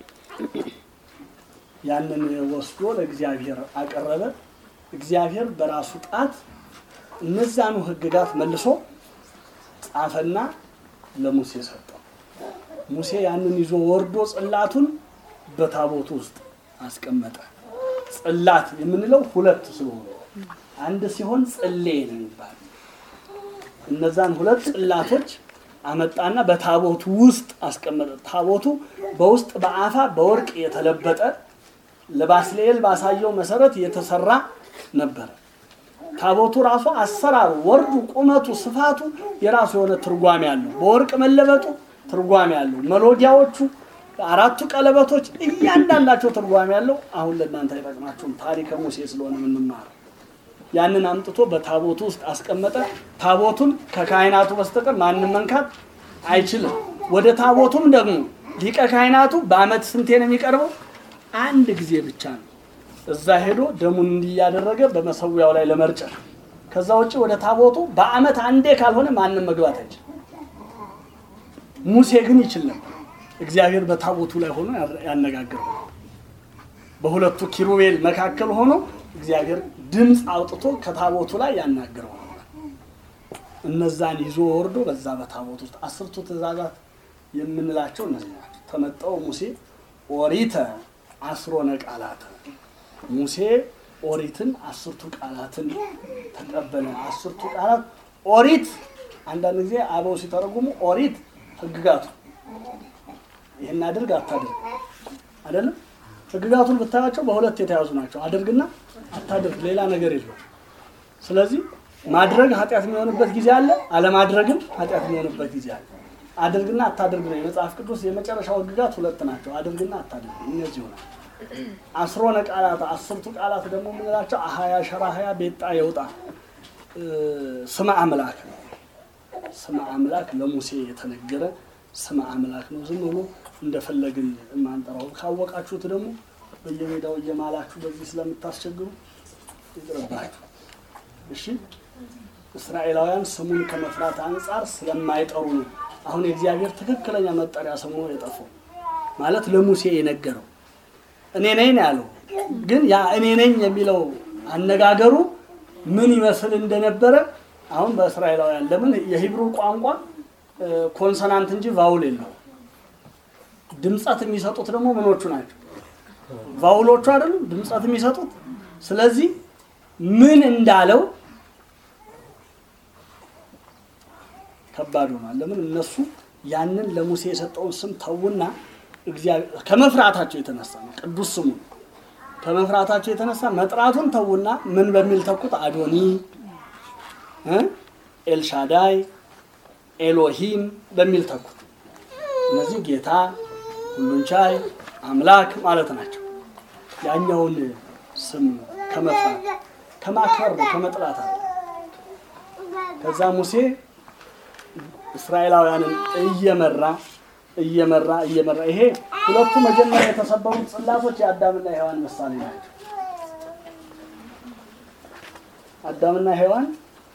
ያንን ወስዶ ለእግዚአብሔር አቀረበ። እግዚአብሔር በራሱ ጣት እነዛኑ ሕግጋት መልሶ ጻፈና ለሙሴ ሰጠው። ሙሴ ያንን ይዞ ወርዶ ጽላቱን በታቦቱ ውስጥ አስቀመጠ። ጽላት የምንለው ሁለት ስለሆኑ አንድ ሲሆን ጽሌ ነው የሚባል እነዛን ሁለት ጽላቶች አመጣና በታቦቱ ውስጥ አስቀመጠ። ታቦቱ በውስጥ በአፋ በወርቅ የተለበጠ ለባስልኤል ባሳየው መሰረት የተሰራ ነበረ። ታቦቱ ራሱ አሰራሩ፣ ወርዱ፣ ቁመቱ፣ ስፋቱ የራሱ የሆነ ትርጓሜ አለው። በወርቅ መለበጡ ትርጓሜ አለው። መሎጊያዎቹ፣ አራቱ ቀለበቶች እያንዳንዳቸው ትርጓሜ አለው። አሁን ለእናንተ አይጠቅማችሁም፣ ታሪከ ሙሴ ስለሆነ የምንማረው። ያንን አምጥቶ በታቦቱ ውስጥ አስቀመጠ። ታቦቱን ከካህናቱ በስተቀር ማንም መንካት አይችልም። ወደ ታቦቱም ደግሞ ሊቀ ካህናቱ በዓመት ስንቴ ነው የሚቀርበው? አንድ ጊዜ ብቻ ነው። እዛ ሄዶ ደሙን እንዲያደረገ በመሰዊያው ላይ ለመርጨት። ከዛ ውጭ ወደ ታቦቱ በዓመት አንዴ ካልሆነ ማንም መግባት አይችልም። ሙሴ ግን ይችል ነበር። እግዚአብሔር በታቦቱ ላይ ሆኖ ያነጋግረው። በሁለቱ ኪሩቤል መካከል ሆኖ እግዚአብሔር ድምፅ አውጥቶ ከታቦቱ ላይ ያናግረው ነበር። እነዛን ይዞ ወርዶ በዛ በታቦት ውስጥ አስርቱ ትእዛዛት የምንላቸው እነዚህ ናቸው። ተመጠው ሙሴ ኦሪተ አስሮነ ቃላተ ሙሴ ኦሪትን አስርቱ ቃላትን ተቀበለ። አስርቱ ቃላት ኦሪት አንዳንድ ጊዜ አበው ሲተረጉሙ ኦሪት ሕግጋቱ ይህን አድርግ አታድርግ አይደለም። ሕግጋቱን ብታያቸው በሁለት የተያዙ ናቸው። አድርግና አታድርግ፣ ሌላ ነገር የለው። ስለዚህ ማድረግ ኃጢአት የሚሆንበት ጊዜ አለ፣ አለማድረግም ኃጢአት የሚሆንበት ጊዜ አለ። አድርግና አታድርግ ነው የመጽሐፍ ቅዱስ የመጨረሻው ሕግጋት ሁለት ናቸው። አድርግና አታድርግ እነዚህ ይሆናል። አስሮነ ቃላት አስርቱ ቃላት ደግሞ የምንላቸው አሀያ ሸራሀያ ቤጣ የውጣ ስመ አምላክ ነው። ስመ አምላክ ለሙሴ የተነገረ ስመ አምላክ ነው። ዝም ብሎ እንደፈለግን የማንጠራው ካወቃችሁት ደግሞ በየሜዳው እየማላችሁ በዚህ ስለምታስቸግሩ ይቅርባችሁ። እሺ እስራኤላውያን ስሙን ከመፍራት አንጻር ስለማይጠሩ ነው አሁን የእግዚአብሔር ትክክለኛ መጠሪያ ስሙ የጠፋው ማለት ለሙሴ የነገረው እኔ ነኝ ነው ያለው። ግን ያ እኔ ነኝ የሚለው አነጋገሩ ምን ይመስል እንደነበረ አሁን በእስራኤላውያን ለምን የሂብሩ ቋንቋ ኮንሶናንት እንጂ ቫውል የለው። ድምፀት የሚሰጡት ደግሞ ምኖቹ ናቸው? ቫውሎቹ አይደሉም ድምፀት የሚሰጡት። ስለዚህ ምን እንዳለው ከባድ ሆኗል። ለምን እነሱ ያንን ለሙሴ የሰጠውን ስም ተዉና እግዚአብሔር ከመፍራታቸው የተነሳ ነው። ቅዱስ ስሙ ከመፍራታቸው የተነሳ መጥራቱን ተዉና ምን በሚል ተኩት? አዶኒ እ ኤልሻዳይ ኤሎሂም በሚል ተኩት። እነዚህ ጌታ፣ ሁሉን ቻይ አምላክ ማለት ናቸው። ያኛውን ስም ከመፍራት ከማክበር ነው ከመጥላት አለ። ከዛ ሙሴ እስራኤላውያንን እየመራ እየመራ እየመራ ይሄ ሁለቱ መጀመሪያ የተሰበሩት ጽላቶች የአዳምና የሔዋን ምሳሌ ናቸው። አዳምና ሔዋን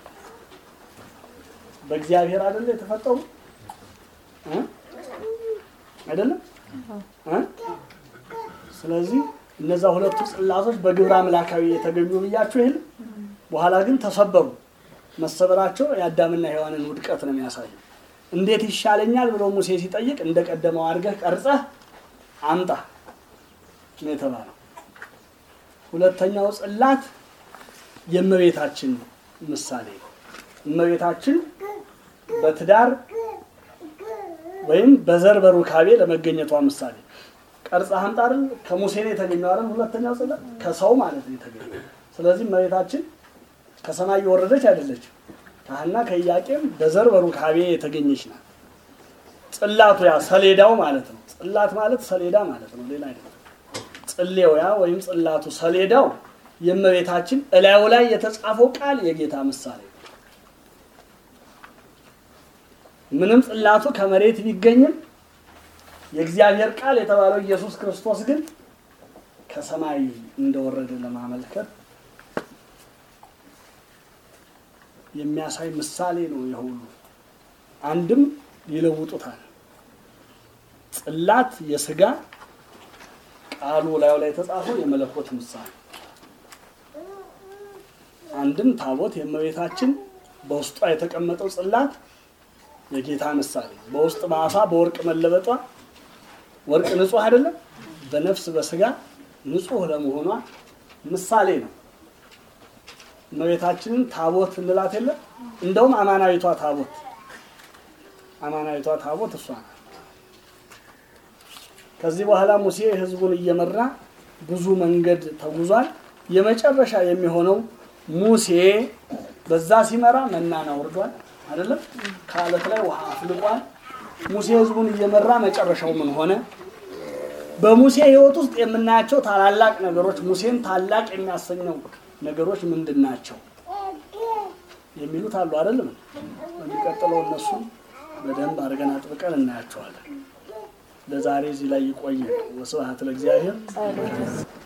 በእግዚአብሔር አይደለ የተፈጠሩ እ አይደለም እ ስለዚህ እነዛ ሁለቱ ጽላቶች በግብረ አምላካዊ የተገኙ ብያችሁ ይል በኋላ ግን ተሰበሩ። መሰበራቸው የአዳምና ሔዋንን ውድቀት ነው የሚያሳየው። እንዴት ይሻለኛል ብሎ ሙሴ ሲጠይቅ እንደ ቀደመው አድርገህ ቀርጸህ አምጣ ነው የተባለው። ሁለተኛው ጽላት የእመቤታችን ምሳሌ ነው። እመቤታችን በትዳር ወይም በዘር በሩካቤ ለመገኘቷ ምሳሌ ቀርጻ አምጣ አይደል? ከሙሴ ነው የተገኘው አይደል? ሁለተኛው ጽላት ከሰው ማለት ነው የተገኘው። ስለዚህ እመቤታችን ከሰማይ የወረደች አይደለችም። ካህና ከኢያቄም በዘር በሩካቤ የተገኘች ናት። ጽላቱ ያ ሰሌዳው ማለት ነው። ጽላት ማለት ሰሌዳ ማለት ነው፣ ሌላ አይደለም። ጽሌው ያ ወይም ጽላቱ ሰሌዳው የእመቤታችን እላዩ ላይ የተጻፈው ቃል የጌታ ምሳሌ ነው። ምንም ጽላቱ ከመሬት ቢገኝም የእግዚአብሔር ቃል የተባለው ኢየሱስ ክርስቶስ ግን ከሰማይ እንደወረደ ለማመልከት የሚያሳይ ምሳሌ ነው። የሁሉ አንድም ይለውጡታል። ጽላት የስጋ ቃሉ ላዩ ላይ የተጻፈው የመለኮት ምሳሌ፣ አንድም ታቦት የእመቤታችን በውስጧ የተቀመጠው ጽላት የጌታ ምሳሌ፣ በውስጥ በአፋ በወርቅ መለበጧ ወርቅ ንጹሕ አይደለም፣ በነፍስ በስጋ ንጹሕ ለመሆኗ ምሳሌ ነው። እመቤታችንን ታቦት እንላት የለም። እንደውም አማናዊቷ ታቦት አማናዊቷ ታቦት እሷ ናት። ከዚህ በኋላ ሙሴ ሕዝቡን እየመራ ብዙ መንገድ ተጉዟል። የመጨረሻ የሚሆነው ሙሴ በዛ ሲመራ መናን አውርዷል አይደለም። ከአለት ላይ ውሃ አፍልቋል። ሙሴ ሕዝቡን እየመራ መጨረሻው ምን ሆነ? በሙሴ ሕይወት ውስጥ የምናያቸው ታላላቅ ነገሮች ሙሴን ታላቅ የሚያሰኘው ነገሮች ምንድን ናቸው የሚሉት አሉ አይደለም። በሚቀጥለው እነሱን በደንብ አድርገን አጥብቀን እናያቸዋለን። ለዛሬ እዚህ ላይ ይቆየን። ወስብሐት ለእግዚአብሔር።